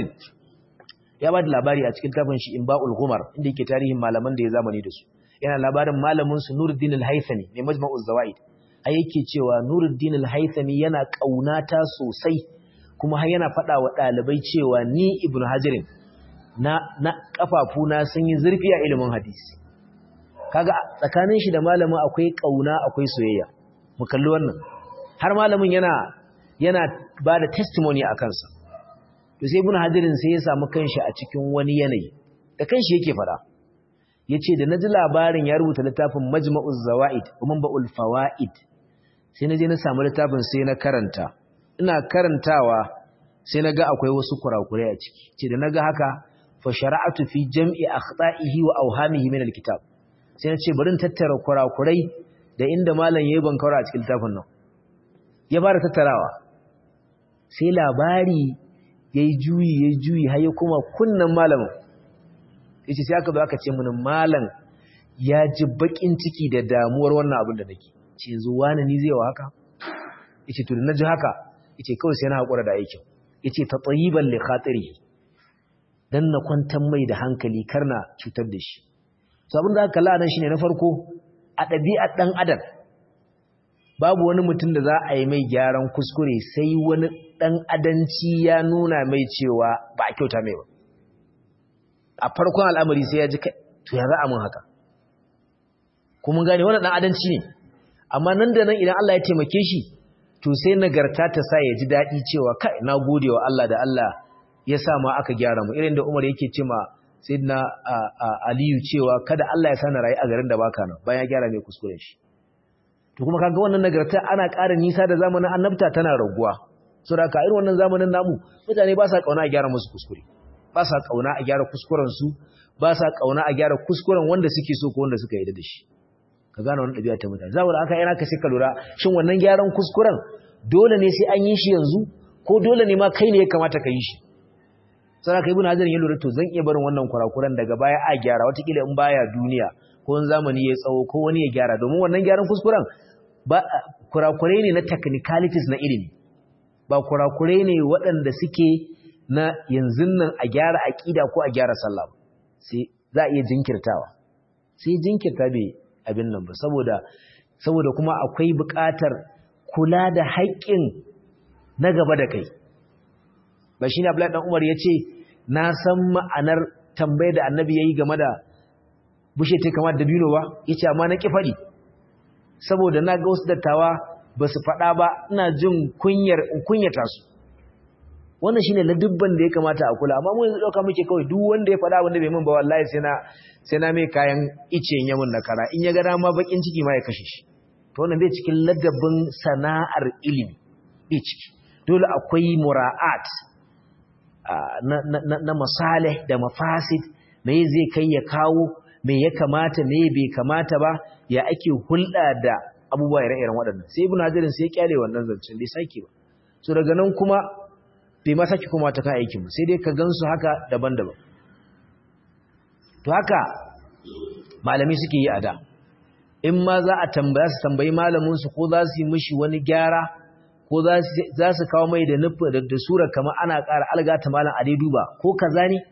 A: ya ba da labari a cikin tafin shi inba'ul ghumar inda yake tarihin malaman da ya zamani da su yana labarin malamin su nuruddin al-haythami mai majma'uz zawaid ai yake cewa nuruddin al-haythami yana kaunata sosai kuma har yana faɗa wa ɗalibai cewa ni ibnu hajarin na na kafafuna sun yi zurfi a ilimin hadisi kaga tsakanin shi da malamin akwai kauna akwai soyayya mu kalli wannan har malamin yana yana bada testimony a kansa to sai ibn hadirin sai ya samu kanshi a cikin wani yanayi da kanshi yake fada yace da naji labarin ya rubuta littafin majma'uz zawaid kuma ba'ul fawaid sai naje na samu littafin sai na karanta ina karantawa sai naga akwai wasu kurakurai a ciki ce da naga haka fa shara'atu fi jam'i akhta'ihi wa awhamihi min alkitab sai na ce bari in tattara kurakurai da inda malam yayi bankawara a cikin littafin nan ya fara tattarawa sai labari yayi juyi yayi juyi har ya kuma kunnan malamin yace sai aka zo aka ce mun malam ya ji bakin ciki da damuwar wannan abin da nake ce yanzu wani ni zai wa haka yace to na ji haka yace kawai sai na hakura da aikin yace tatayiban li khatirihi dan na kwantar mai da hankali karna cutar da shi to abin da aka kalla nan shine na farko a ɗabi'ar ɗan adam babu wani mutum da za a yi mai gyaran kuskure sai wani ɗan adanci ya nuna mai cewa ba a kyauta mai ba a farkon al'amari sai ya ji kai to ya za a mun haka kuma gane wani ɗan adanci ne amma nan da nan idan Allah ya taimake shi to sai nagarta ta sa ya ji daɗi cewa kai na gode wa Allah da Allah ya sa ma aka gyara mu irin da Umar yake ce ma Sayyidina Aliyu cewa kada Allah ya sana rayu a garin da baka nan bayan ya gyara mai kuskuren shi to kuma kaga wannan nagarta ana ƙara nisa da zamanin annabta tana raguwa saboda ka irin wannan zamanin namu mutane ba sa kauna a gyara musu kuskure ba sa kauna a gyara kuskuren su ba sa kauna a gyara kuskuren wanda suke so ko wanda suka yi da shi ka gane wannan ɗabi'a ta mutane saboda aka yana ka ka lura shin wannan gyaran kuskuren dole ne sai an yi shi yanzu ko dole ne ma kai ne ya kamata ka yi shi sai ka ibn hajar ya lura to zan iya barin wannan kurakuran daga baya a gyara watakila in baya duniya ko in zamani ya tsawo ko wani ya gyara domin wannan gyaran kuskuren ba kurakurai ne na technicalities na ilimi ba kurakurai ne waɗanda suke na yanzu nan a gyara aƙida ko a gyara sallah sai za a iya jinkirtawa sai jinkirta bai abin nan ba saboda saboda kuma akwai buƙatar kula da haƙƙin na gaba da kai ba shine Abdullahi dan Umar yace na san ma'anar tambayar da Annabi yayi game da bushe ta kamar dabino ba yace amma na ki fadi saboda na ga wasu dattawa ba su faɗa ba ina jin kunyar in kunyata su wannan shine ladubban da ya kamata a kula amma mu yanzu dauka muke kawai duk wanda ya faɗa wanda bai min ba wallahi sai na sai na mai kayan ice ya mun nakara in ya ga dama bakin ciki ma ya kashe shi to wannan bai cikin ladabin sana'ar ilimi bai ciki dole akwai mura'at na na na masalih da mafasid me zai kai ya kawo me ya kamata me bai kamata ba ya ake hulɗa da abubuwa ire-iren waɗannan sai ibnu hajarin sai ya kyale wannan zancen bai sake ba so daga nan kuma bai ma sake kuma ta kan aikin ba sai dai ka gansu haka daban-daban to haka malami suke yi a da in ma za a tambaya su tambayi malaminsu ko za su yi mishi wani gyara ko za su kawo mai da nufi da sura kamar ana ƙara algata malam a dai duba ko kaza ne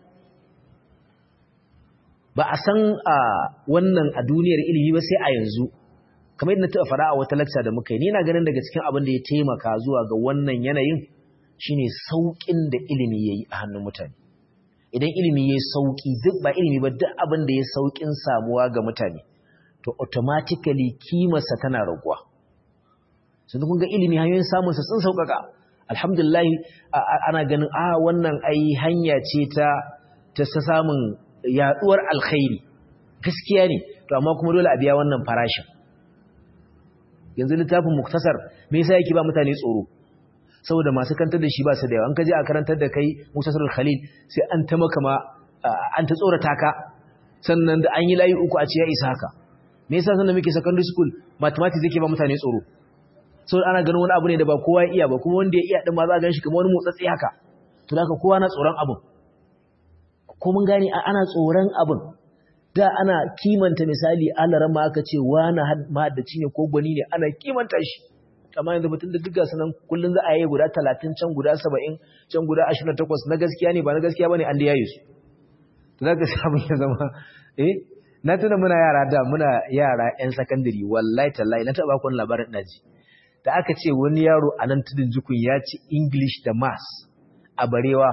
A: ba a san a wannan a duniyar ilimi ba sai a yanzu kamar yadda na taɓa fara a wata lakca da muka yi ni na ganin daga cikin abin da ya taimaka zuwa ga wannan yanayin shine sauƙin da ilimi ya yi a hannun mutane idan ilimi ya yi sauƙi duk ba ilimi ba duk abin da ya sauƙin samuwa ga mutane to automatically kimarsa tana raguwa sun kun ga ilimi hanyoyin samunsa sun sauƙaƙa alhamdulillah ana ganin a wannan ai hanya ce ta ta samun yaɗuwar alkhairi gaskiya ne to amma kuma dole a biya wannan farashin yanzu littafin muktasar me yasa yake ba mutane tsoro saboda masu kantar da shi ba su da yawa an kaje a karantar da kai muktasarul khalil sai an ta maka ma an ta tsorata ka sannan da an yi layi uku a ce ya isa haka me yasa sannan muke secondary school mathematics yake ba mutane tsoro saboda ana ganin wani abu ne da ba kowa ya iya ba kuma wanda ya iya din ma za a ganshi kamar wani motsatsi haka to haka kowa na tsoron abun ko mun gane ana tsoron abun da ana kimanta misali alaran ma aka ce wani mahaddaci ne ko gwani ne ana kimanta shi amma yanzu mutum da duk gasu nan kullum za a yi guda talatin can guda saba'in can guda ashirin da takwas na gaskiya ne ba na gaskiya ba ne an da yayi su to za ka samu ya zama eh na tuna muna yara da muna yara yan sakandare wallahi tallahi na taɓa kun labarin ɗaji da aka ce wani yaro a nan tudun jukun ya ci english da maths a barewa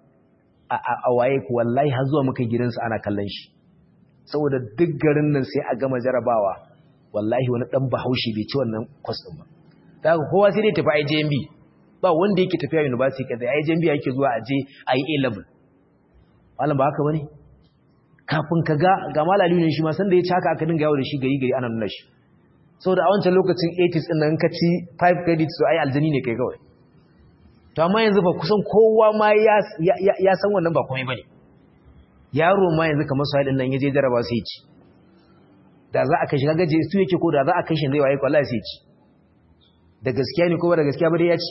A: a waye ku wallahi har zuwa muka gidansa ana kallon shi saboda duk garin nan sai a gama jarabawa wallahi wani dan bahaushe bai ci wannan kwas din ba ta haka kowa sai dai tafi IJMB ba wanda yake tafiya university kaza IJMB yake zuwa aje ayi A level malam ba haka bane kafin ka ga ga malali ne shi ma san da ya caka aka dinga yawo da shi gari gari ana nuna shi saboda a wancan lokacin 80s din nan ka ci 5 credits to ai aljani ne kai kawai to amma yanzu fa kusan kowa ma ya ya san wannan ba komai bane yaro ma yanzu kamar su nan yaje jaraba sai ci da za a kai shi kaga je su yake ko da za a kai shi zai waye wallahi sai ci da gaskiya ne ko ba da gaskiya ba dai ya ci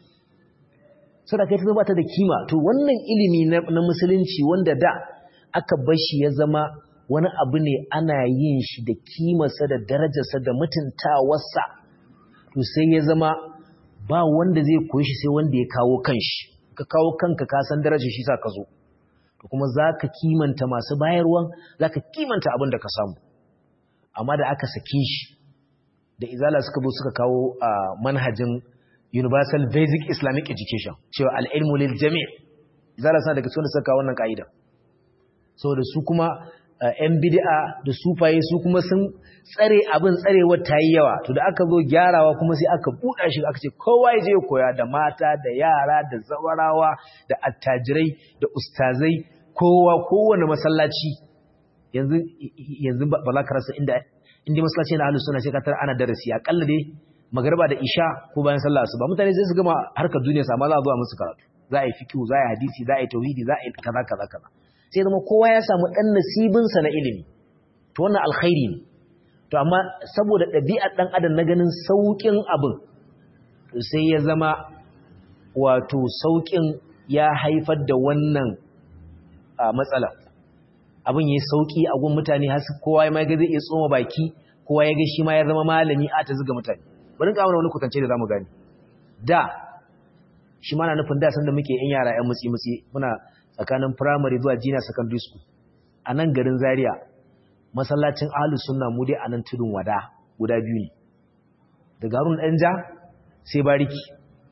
A: saboda kai ta ba ta da kima to wannan ilimi na musulunci wanda da aka bar shi ya zama wani abu ne ana yin shi da kimarsa da darajarsa da mutuntawarsa to sai ya zama ba wanda zai koyi shi sai wanda ya kawo kanshi ka kawo kanka ka san darajar shi sa ka zo to kuma za ka kimanta masu bayarwan za ka kimanta abin da ka samu amma da aka sake shi da izala suka zo suka kawo a manhajin universal basic islamic education cewa al'ilmu lil jami' izala suna daga cikin da suka kawo wannan ka'ida saboda su kuma yan bid'a da sufaye su kuma sun tsare abin tsarewar ta yi yawa to da aka zo gyarawa kuma sai aka buɗa shi aka ce kowa ya je koya da mata da yara da zawarawa da attajirai da ustazai kowa kowane masallaci yanzu yanzu ba za ka rasa inda inda masallaci na ahlus sunna sai ka tar ana darasi akalla dai magriba da isha ko bayan sallah asuba mutane sai su gama harkar duniya sama za a zo a musu karatu za a yi fiqh za a yi hadisi za a yi tauhidi za a yi kaza kaza kaza sai zama kowa ya samu dan nasibin sa na ilimi to wannan alkhairi ne to amma saboda ɗabi'ar dan adam na ganin saukin abin to sai ya zama wato saukin ya haifar da wannan matsala abin ya sauki a gun mutane har kowa ma ga zai iya tsoma baki kowa ya ga shi ma ya zama malami a ta zuga mutane bari ka mana wani kutance da zamu gani da shi ma na nufin da san da muke yan yara yan mutsi mutsi muna tsakanin primary zuwa junior secondary school a nan garin Zaria masallacin Ahlus Sunna mu dai a nan tudun wada guda biyu ne daga Harun Danja sai Bariki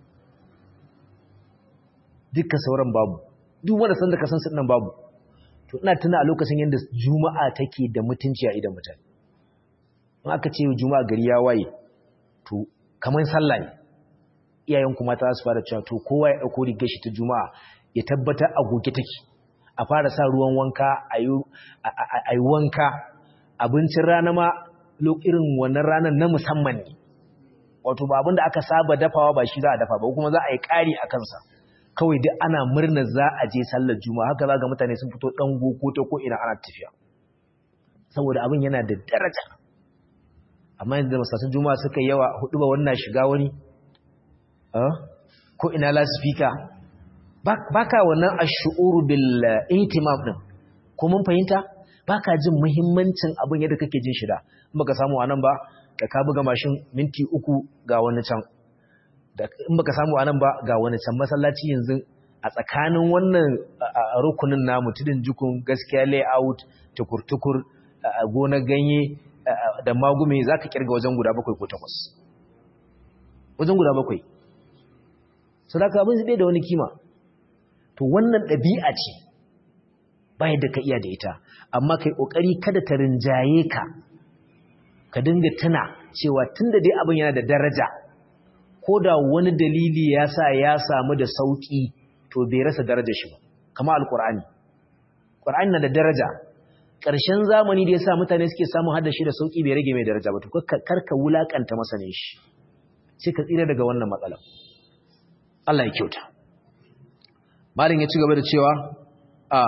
A: duka sauran babu duk wanda san da ka san sunan babu to ina tuna a lokacin yanda juma'a take da mutunci a idan mutane in aka ce juma'a gari ya waye to kamar sallah ne iyayen kuma ta su fara cewa to kowa ya dauko rigar shi ta juma'a ya tabbata a goge take a fara sa ruwan wanka a yi wanka abincin rana ma irin wannan ranar na musamman ne wato ba abin da aka saba dafawa ba shi za a dafa ba kuma za a yi ƙari a kansa kawai duk ana murna za a je sallar juma'a haka za ga mutane sun fito ɗan ko ta ko ina ana tafiya saboda abin yana da daraja amma yanzu da masasun juma'a suka yawa hudu ba wannan shiga wani ko ina lasifika ba ka wannan ashu'uru bil ihtimam din ko mun fahimta ba ka jin muhimmancin abin yadda kake jin shida in baka samu anan ba da ka buga mashin minti uku ga wani can in baka samu anan ba ga wani can masallaci yanzu a tsakanin wannan rukunin namu tudun jukun gaskiya layout tukur-tukur gonar ganye da magume za ka kirga wajen guda bakwai ko takwas wajen guda bakwai sadaka abin zai da wani kima to wannan ɗabi'a ce bayan da ka iya da ita amma kai ƙoƙari kada ta rinjaye ka ka dinga tuna cewa tun da dai abin yana da daraja ko da wani dalili ya sa ya samu da sauƙi to bai rasa daraja shi ba kama alƙur'ani ƙur'ani na da daraja ƙarshen zamani da ya sa mutane suke samun hada shi da sauƙi bai rage mai daraja ba to karka wulaƙanta masanin shi sai ka tsira daga wannan matsala Allah ya kyauta malin ya ci gaba da cewa a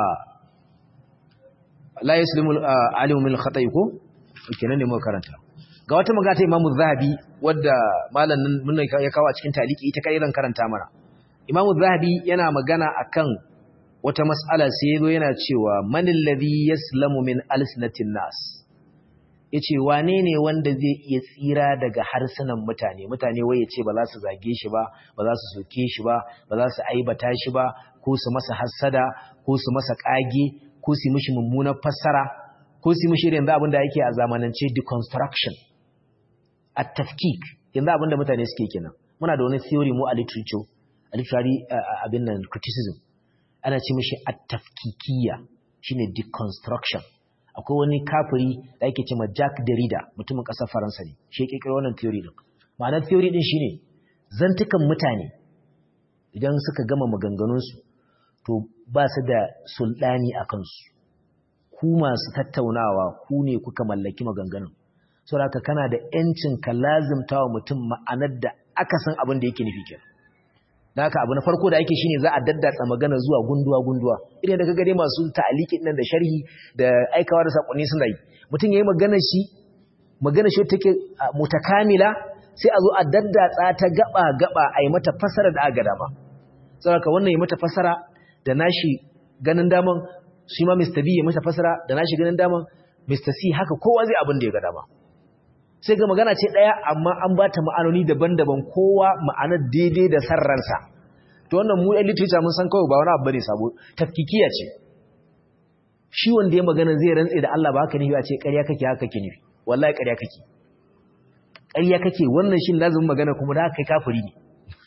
A: la yaslimu alimu min khata'i ko kenan ne muka karanta ga wata magana ta Imam Zahabi wadda malamin mun ya kawo a cikin taliki ita kai ran karanta mana Imam Zahabi yana magana akan wata mas'ala sai yazo yana cewa man alladhi yaslamu min alsinatin nas yace wane ne wanda zai iya tsira daga harsunan mutane mutane wai yace ba za su zage shi ba ba za su soke shi ba ba za su aibata shi ba ko su masa hassada ko su masa kage ko su mishi mummunar fassara ko su mishi irin abin da yake a zamanance deconstruction at-tafkik yanzu abin da mutane suke kenan muna da wani theory mu a literature a literary abin nan criticism ana ce mishi at-tafkikiyya shine deconstruction akwai wani kafiri da ake cewa Jack Derrida mutumin ƙasar Faransa ne shi ya kirkiro wannan theory din ma'anar theory din shine zantukan mutane idan suka gama maganganunsu to ba su da sulɗani a kansu ku masu tattaunawa ku ne kuka mallaki maganganun saboda kana da yancin ka lazimta wa mutum ma'anar da aka san abin da yake nufi kenan da haka abu na farko da ake shine za a daddatsa magana zuwa gunduwa gunduwa idan da kaga dai masu ta'aliki nan da sharhi da aikawa da sakonni suna yi mutum yayi magana shi magana shi take mutakamila sai a zo a daddatsa ta gaba gaba a yi mata fasara da aka dama saboda wannan yi mata fasara da nashi ganin daman shi ma Mr. B ya mata fasara da nashi ganin daman Mr. C haka kowa zai abin da ya ga dama sai ga magana ce ɗaya amma an ba ta ma'anoni daban-daban kowa ma'anar daidai da sarransa to wannan mu yan literature mun san kawai ba wani abu bane sabo tafkikiya ce shi wanda ya magana zai rantse da Allah ba haka ne ya ce ƙarya kake haka kake nufi wallahi ƙarya kake ƙarya kake wannan shin lazumin magana kuma da kai kafiri ne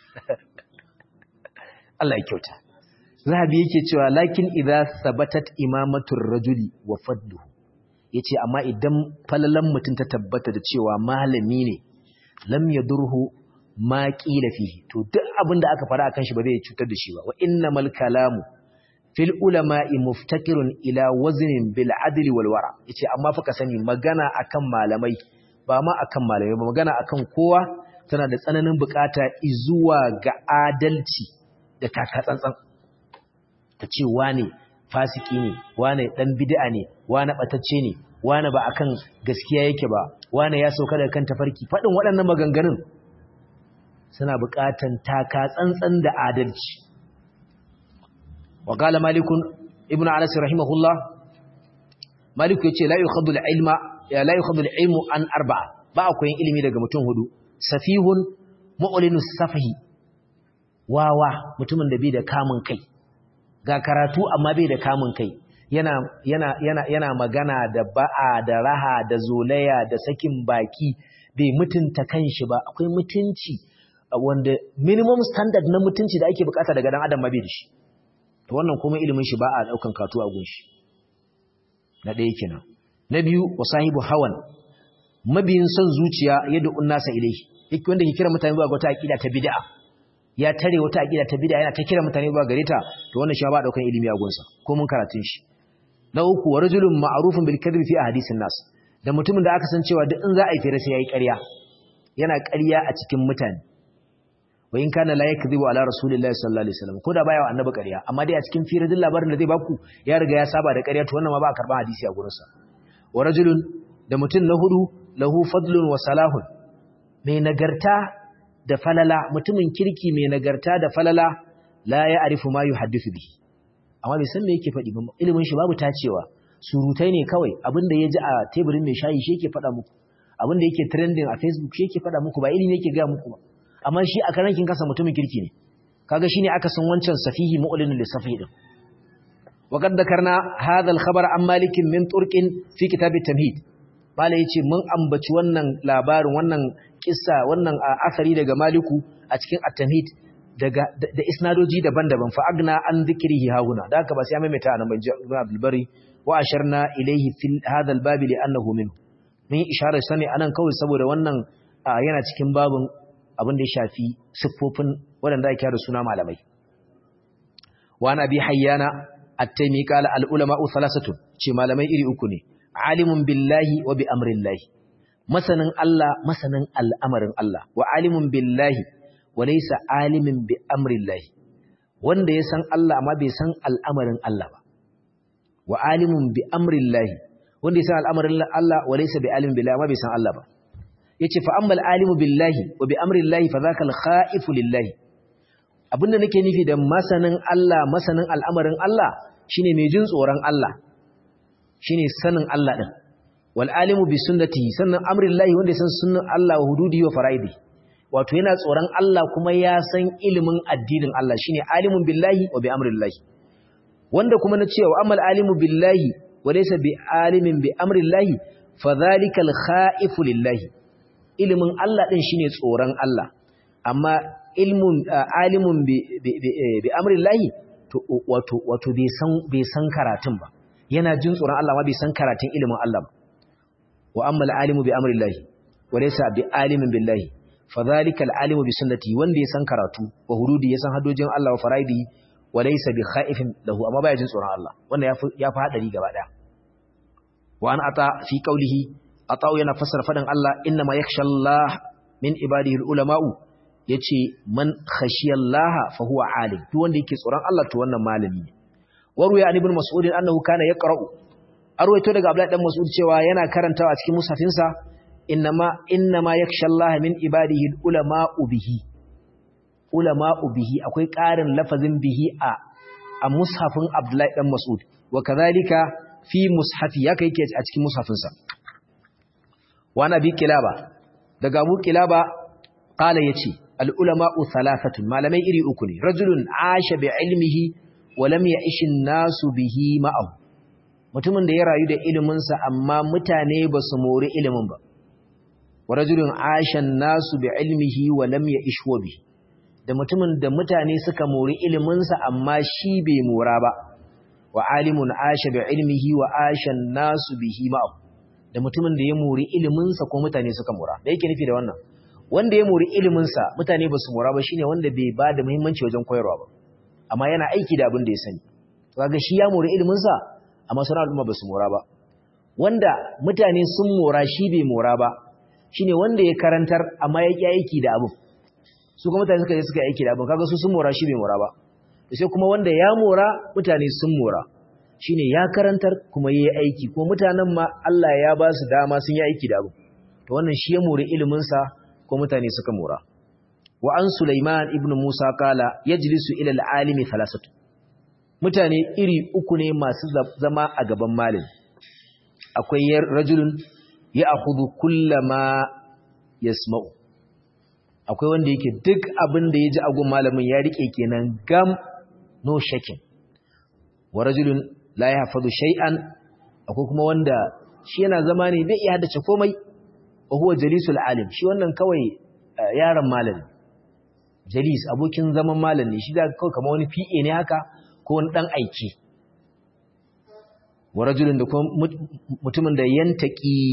A: Allah ya kyauta zahabi yake cewa lakin idza sabatat imamatur rajuli wa fadluhu yace amma idan falalan mutum ta tabbata da cewa malami ne lam yadurhu ma qila fihi to duk abin da aka fara akan shi ba zai cutar da shi ba wa innamal kalamu fil ulama'i muftakirun ila waznin bil adli wal wara yace amma fa ka sani magana akan malamai ba ma akan malamai ba magana akan kowa tana da tsananin bukata zuwa ga adalci da taka tsantsan ta ce wane fasiki ne wane dan bid'a ne wane batacce ne wane ba akan gaskiya yake ba wane ya sauka daga kan tafarki fadin waɗannan maganganun suna buƙatan taka tsantsan da adalci wa qala malikun ibnu anas rahimahullah malik yace la yukhadhu al-ilma ya la yukhadhu al-ilmu an arba'a ba akwai ilimi daga mutum hudu safihun mu'linu safahi wawa mutumin da bai da kamun kai ga karatu amma bai da kamun kai yana yana yana yana magana da ba'a da raha da zolaya da sakin baki bai mutunta kanshi ba akwai mutunci wanda minimum standard na mutunci da ake bukata daga dan adam ma bai da shi to wannan kuma ilimin shi ba a daukan katu a gunshi na ɗaya kenan na biyu wa sahibu hawan mabiyin son zuciya yadda unnasa ilai yake wanda ke kira mutane zuwa ga wata aqida ta bid'a ya tare wata aqida ta bid'a yana ta kira mutane zuwa gare ta to wannan shi ba daukan ilimi a gunsa ko mun karatun shi na uku wa rajulun ma'rufun bil kadhib fi ahadithin nas da mutumin da aka san cewa duk in za a yi fere sai yayi ƙarya yana ƙarya a cikin mutane wa in kana la yakdhibu ala rasulillahi sallallahu alaihi wasallam ko da baya wa annabi ƙarya amma dai a cikin fere duk labarin da zai baku ya riga ya saba da ƙarya to wannan ma ba a karban hadisi a gurinsa wa rajulun da mutum na hudu lahu fadlun wa salahun mai nagarta da falala mutumin kirki mai nagarta da falala la ya arifu ma yuhaddithu bihi amma bai san me yake faɗi ba ilimin shi babu tacewa surutai ne kawai abinda ya ji a teburin mai shayi shi yake faɗa muku abinda yake trending a facebook shi yake faɗa muku ba ilimi yake ga muku ba amma shi a karankin kasa mutumin kirki ne kaga shine aka san wancan safihi mu'lin lisafi din وقد ذكرنا هذا الخبر عن مالك من طرق في كتاب التمهيد malai yace mun ambaci wannan labarin wannan kissa wannan asari daga maliku a cikin at-tamhid daga da isnadoji daban-daban fa agna an dhikrihi hauna da haka ba sai maimaita anan ban ibn abdul bari wa asharna ilayhi fil hadha al-bab li annahu min mun isharar sani anan kawai saboda wannan yana cikin babun abin da ya shafi siffofin waɗanda ake da suna malamai wa nabi hayyana at-taymi qala al-ulama thalathatun ce malamai iri uku ne alimun billahi wa bi amrillahi masanin Allah masanin al'amarin Allah wa alimun billahi wa laysa alimin bi amrillahi wanda ya san Allah amma bai san al'amarin Allah ba wa alimun bi amrillahi wanda ya san al'amarin Allah wa laysa bi alimin billahi amma bai san Allah ba yace fa ammal alimu billahi wa bi amrillahi fa zakal khaifu lillahi abinda nake nufi da masanin Allah masanin al'amarin Allah shine mai jin tsoron Allah shine sanin Allah din wal alimu bi sunnatihi sannan amrillahi wanda ya san sunnan Allah wa hududi wa faraidi wato yana tsoron Allah kuma ya san ilimin addinin Allah shine alimun billahi wa bi amrillahi wanda kuma na cewa amal alimu billahi wa laysa bi alimin bi amrillahi fa dhalika al khaifu lillahi ilimin Allah din shine tsoron Allah amma ilmun alimun bi bi amrillahi to wato wato bai san bai san karatun ba yana jin tsoron Allah ma bai san karatun ilimin Allah ba wa amma al-alimu bi amrillahi wa laysa bi alimin billahi fa dhalika al-alimu bi sunnati wanda ya san karatu wa hududi ya san hadojin Allah wa faraidi wa laysa bi khaifin lahu amma baya jin tsoron Allah wannan yafi yafi hadari gaba daya wa an ata fi qawlihi ata yana fassara fadan Allah inna ma yakhsha Allah min ibadihi al-ulama'u yace man khashiyallaha fa huwa alim duk wanda yake tsoron Allah to wannan malami ne waru ya ibn mas'ud annahu kana yaqra'u arwaito daga abdullahi dan mas'ud cewa yana karantawa a cikin musafinsa innama innama yakhshallaha min ibadihi ulama'u bihi ulama'u bihi akwai ƙarin lafazin bihi a a mushafin abdullahi dan mas'ud wa kadhalika fi mushafi yake yake a cikin musafinsa wa nabi kilaba daga abu kilaba qala yace al ulama'u thalathatun malamai iri uku ne rajulun asha bi ilmihi walam ya ishin nasu bihi ma'ahu mutumin da ya rayu da iliminsa amma mutane ba su mori ilimin ba wa rajulun ashan nasu bi ilmihi walam ya ishwa bihi da mutumin da mutane suka mori iliminsa amma shi bai mora ba wa alimun asha bi ilmihi wa ashan nasu bihi ma'ahu da mutumin da ya mori iliminsa ko mutane suka mora da yake nufi da wannan wanda ya mori iliminsa mutane ba su mora ba shine wanda bai ba da muhimmanci wajen koyarwa ba amma yana aiki da abin da ya sani kaga shi ya mori ilimin sa amma sauran al'umma ba su mora ba wanda mutane sun mora shi bai mora ba shine wanda ya karantar amma ya ki aiki da abin su kuma mutane suka je suka aiki da abin kaga su sun mora shi bai mora ba sai kuma wanda ya mora mutane sun mora shine ya karantar kuma yayi aiki ko mutanen ma Allah ya ba su dama sun yi aiki da abin to wannan shi ya mori ilimin sa ko mutane suka mora wa an Sulaiman ibn Musa kala yajlisu ila al-alimi thalathatu mutane iri uku ne masu zama a gaban malami akwai rajulun ya'khudhu kullama yasma'u akwai wanda yake duk abin da yaji agun malamin ya rike kenan gam no shakin wa rajulun la yahfazu shay'an akwai kuma wanda shi yana zama ne bai iya haddace komai wa huwa jalisul alim shi wannan kawai yaron malami jalis abokin zaman malam ne shi da kawai kamar wani PA ne haka ko wani dan aiki wa rajulun da kuma mutumin da yantaki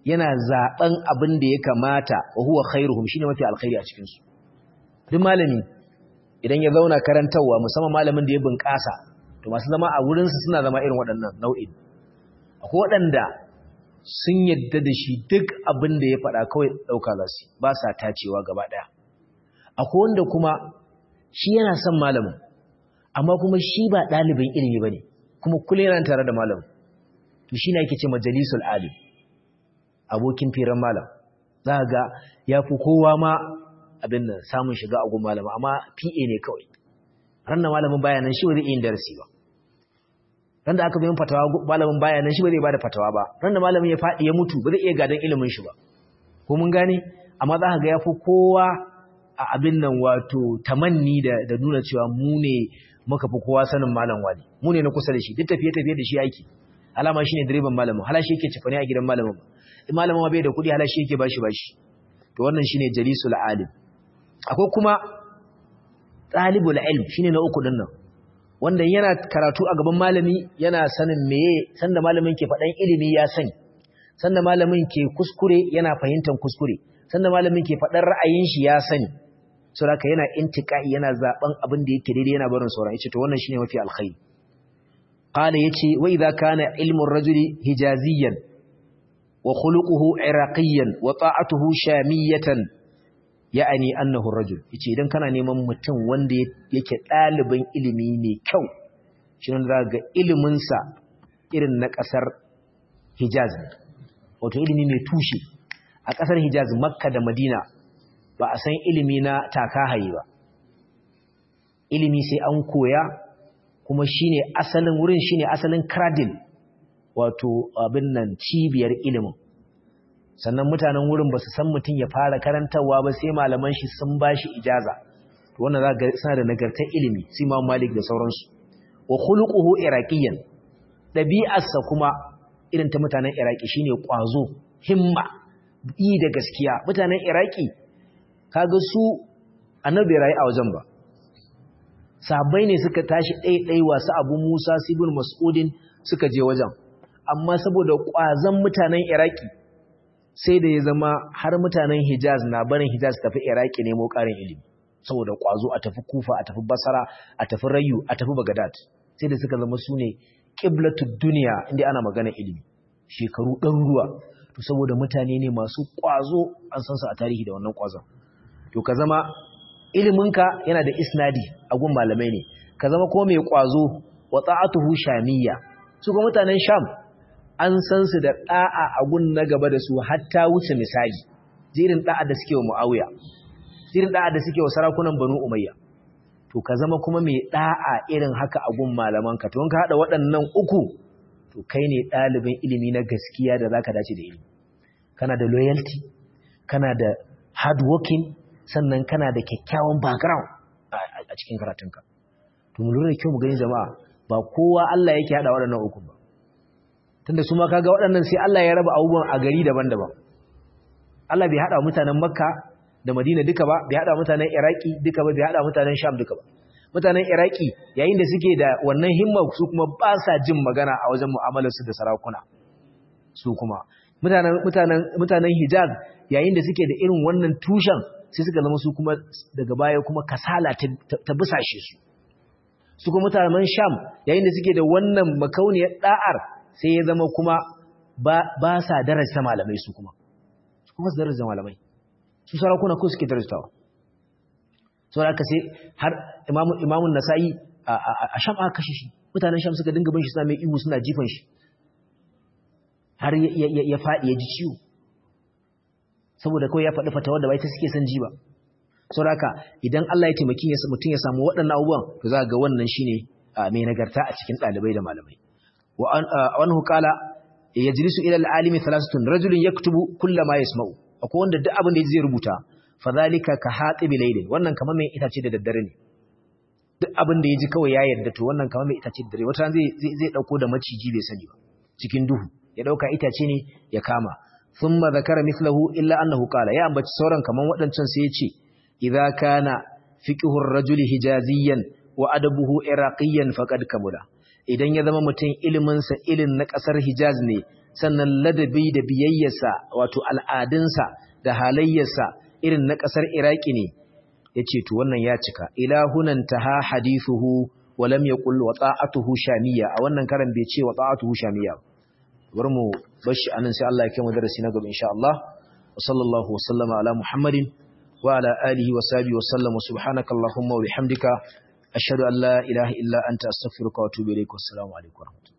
A: yana zaben abin da ya kamata wa huwa khairuhum shine mafi alkhairi a cikin su duk malami idan ya zauna karantawa musamman malamin da ya bunƙasa to masu zama a wurin su suna zama irin waɗannan nau'in akwai waɗanda sun yadda da shi duk abin da ya faɗa kawai ɗauka za su ba sa tacewa gaba ɗaya akwai wanda kuma shi yana son malamin amma kuma shi ba ɗalibin ilimi ba ne kuma kullum yana tare da malamin to shi ne ake ce majalisul alim abokin firan malam za ga ya fi kowa ma abin da samun shiga a gun malama amma pa ne kawai ranar malamin bayanan shi ba zai yin darasi ba ran da aka bayan fatawa malamin bayanan shi ba zai bada fatawa ba ran da malamin ya faɗi ya mutu ba zai iya gadon ilimin shi ba ko mun gane amma za ka ga ya fi kowa a abin nan wato tamanni da, da nuna cewa mu ne muka fi kowa sanin malam wani mu ne na kusa da shi duk tafiye-tafiye da shi aiki alama shi ne direban malamin hala shi yake cefane a gidan malamin in malamin ma bai da kuɗi hala shi yake bashi bashi to wannan shine jalisul alim akwai kuma talibul ilm shine na uku din nan wanda yana karatu a gaban malami yana sanin meye sanda malamin ke faɗan ilimi ya sani sanda malamin ke kuskure yana fahimtar kuskure sanda malamin ke faɗan ra'ayin shi ya sani saboda yana intiqai yana zaben abin da yake daidai yana barin sauran yace to wannan shine mafi alkhairi qala yace wa idza kana ilmu ar-rajuli hijaziyan wa khuluquhu iraqiyan wa ta'atuhu shamiyatan ya'ani annahu ar-rajul yace idan kana neman mutum wanda yake dalibin ilimi ne kyau shi ne za ga ilimin sa irin na kasar Hijaz wato ilimi mai tushe a kasar Hijaz Makka da Madina ba a san ilimi na takahaye ba ilimi sai an koya kuma shine asalin wurin shine asalin cradle wato abin nan cibiyar ilimin sannan mutanen wurin ba su san mutum ya fara karantarwa ba sai malaman shi sun ba shi ijaza to wannan za ga suna da nagartar ilimi sai Imam Malik da sauransu wa khuluquhu iraqiyan dabi'arsa kuma irin ta mutanen Iraki shine kwazo himma yi da gaskiya mutanen Iraki kaga su annabi rayi a wajen ba sahabbai ne suka tashi ɗaiɗai wasu abu Musa sibin Mas'udin suka je wajen amma saboda ƙwazon mutanen Iraki sai da ya zama har mutanen Hijaz na barin Hijaz tafi Iraki nemo ƙarin ilimi saboda ƙwazo a tafi Kufa a tafi Basra a tafi Rayu a tafi Baghdad sai da suka zama sune qiblatud duniya inda ana magana ilimi shekaru ɗaruruwa to saboda mutane ne masu ƙwazo an san su a tarihi da wannan ƙwazon to ka zama iliminka yana da isnadi a gun malamai ne ka zama ko mai ƙwazo wa ta'atuhu shamiyya su ga mutanen sham an san su da da'a a gun na gaba da su hatta wuce misali jirin da'a da suke wa muawiya jirin da'a da suke wa sarakunan banu umayya to ka zama kuma mai da'a irin haka a gun malaman ka to in ka hada waɗannan uku to kai ne ɗalibin ilimi na gaskiya da zaka dace da ilimi kana da loyalty kana da hard working sannan kana da kyakkyawan background a cikin karatunka to mu lura da kyau mu gani jama'a ba kowa Allah yake hada waɗannan uku ba tunda su ma kaga waɗannan sai Allah ya raba abubuwan a gari daban-daban Allah bai hada mutanen Makka da Madina duka ba bai hada mutanen Iraki duka ba bai hada mutanen Sham duka ba mutanen Iraki yayin da suke da wannan himma su kuma ba sa jin magana a wajen mu'amalarsu da sarakuna su kuma mutanen mutanen mutanen Hijaz yayin da suke da irin wannan tushen sai suka zama su kuma daga baya kuma kasala ta busashe su su kuma mutanen Sham yayin da suke da wannan makauniyar da'ar sai ya zama kuma ba sa daraja malamai su kuma su kuma su daraja malamai su sarakuna ko suke darajawa saboda aka sai har imamun imamun nasa'i a sham aka kashe shi mutanen sham suka dinga bin shi suna mai ihu suna jifan shi har ya faɗi ya ji ciwo saboda kawai ya faɗi fata wadda bai ta suke son ji ba saboda haka idan Allah ya taimaki ya mutum ya samu waɗannan abubuwan to za ga wannan shine mai nagarta a cikin ɗalibai da malamai wa anhu qala yajlisu ila al-alimi thalathatun rajulun yaktubu kullama yasma'u akwai wanda duk abin da zai rubuta fadhalika ka hatibi laylin wannan kamar mai itace da daddare ne duk abin da yaji kawai ya yarda to wannan kamar mai itace da daddare wata zai zai dauko da maciji bai sani ba cikin duhu ya dauka itace ne ya kama thumma zakara mithlahu illa annahu qala ya ambaci sauran kaman wadancan sai ya ce idza kana fiqhu ar-rajuli hijaziyan wa adabuhu iraqiyan faqad kamula idan ya zama mutum ilimin sa ilin na kasar hijaz ne sannan ladabi da biyayyarsa wato al'adunsa da halayyarsa irin na ƙasar iraki ne ya ce to wannan ya cika ilahunan ta ha hadithuhu wa lam yaqul wa ta'atuhu shamiyya a wannan karan bai ce wa ta'atuhu shamiyya bar mu bashi anan sai Allah ya kai mu darasi na gaba insha Allah wa sallallahu wa sallama ala muhammadin wa ala alihi wa sahbihi wa sallam subhanaka allahumma wa bihamdika ashhadu an la ilaha illa anta astaghfiruka wa atubu ilaik wa assalamu alaikum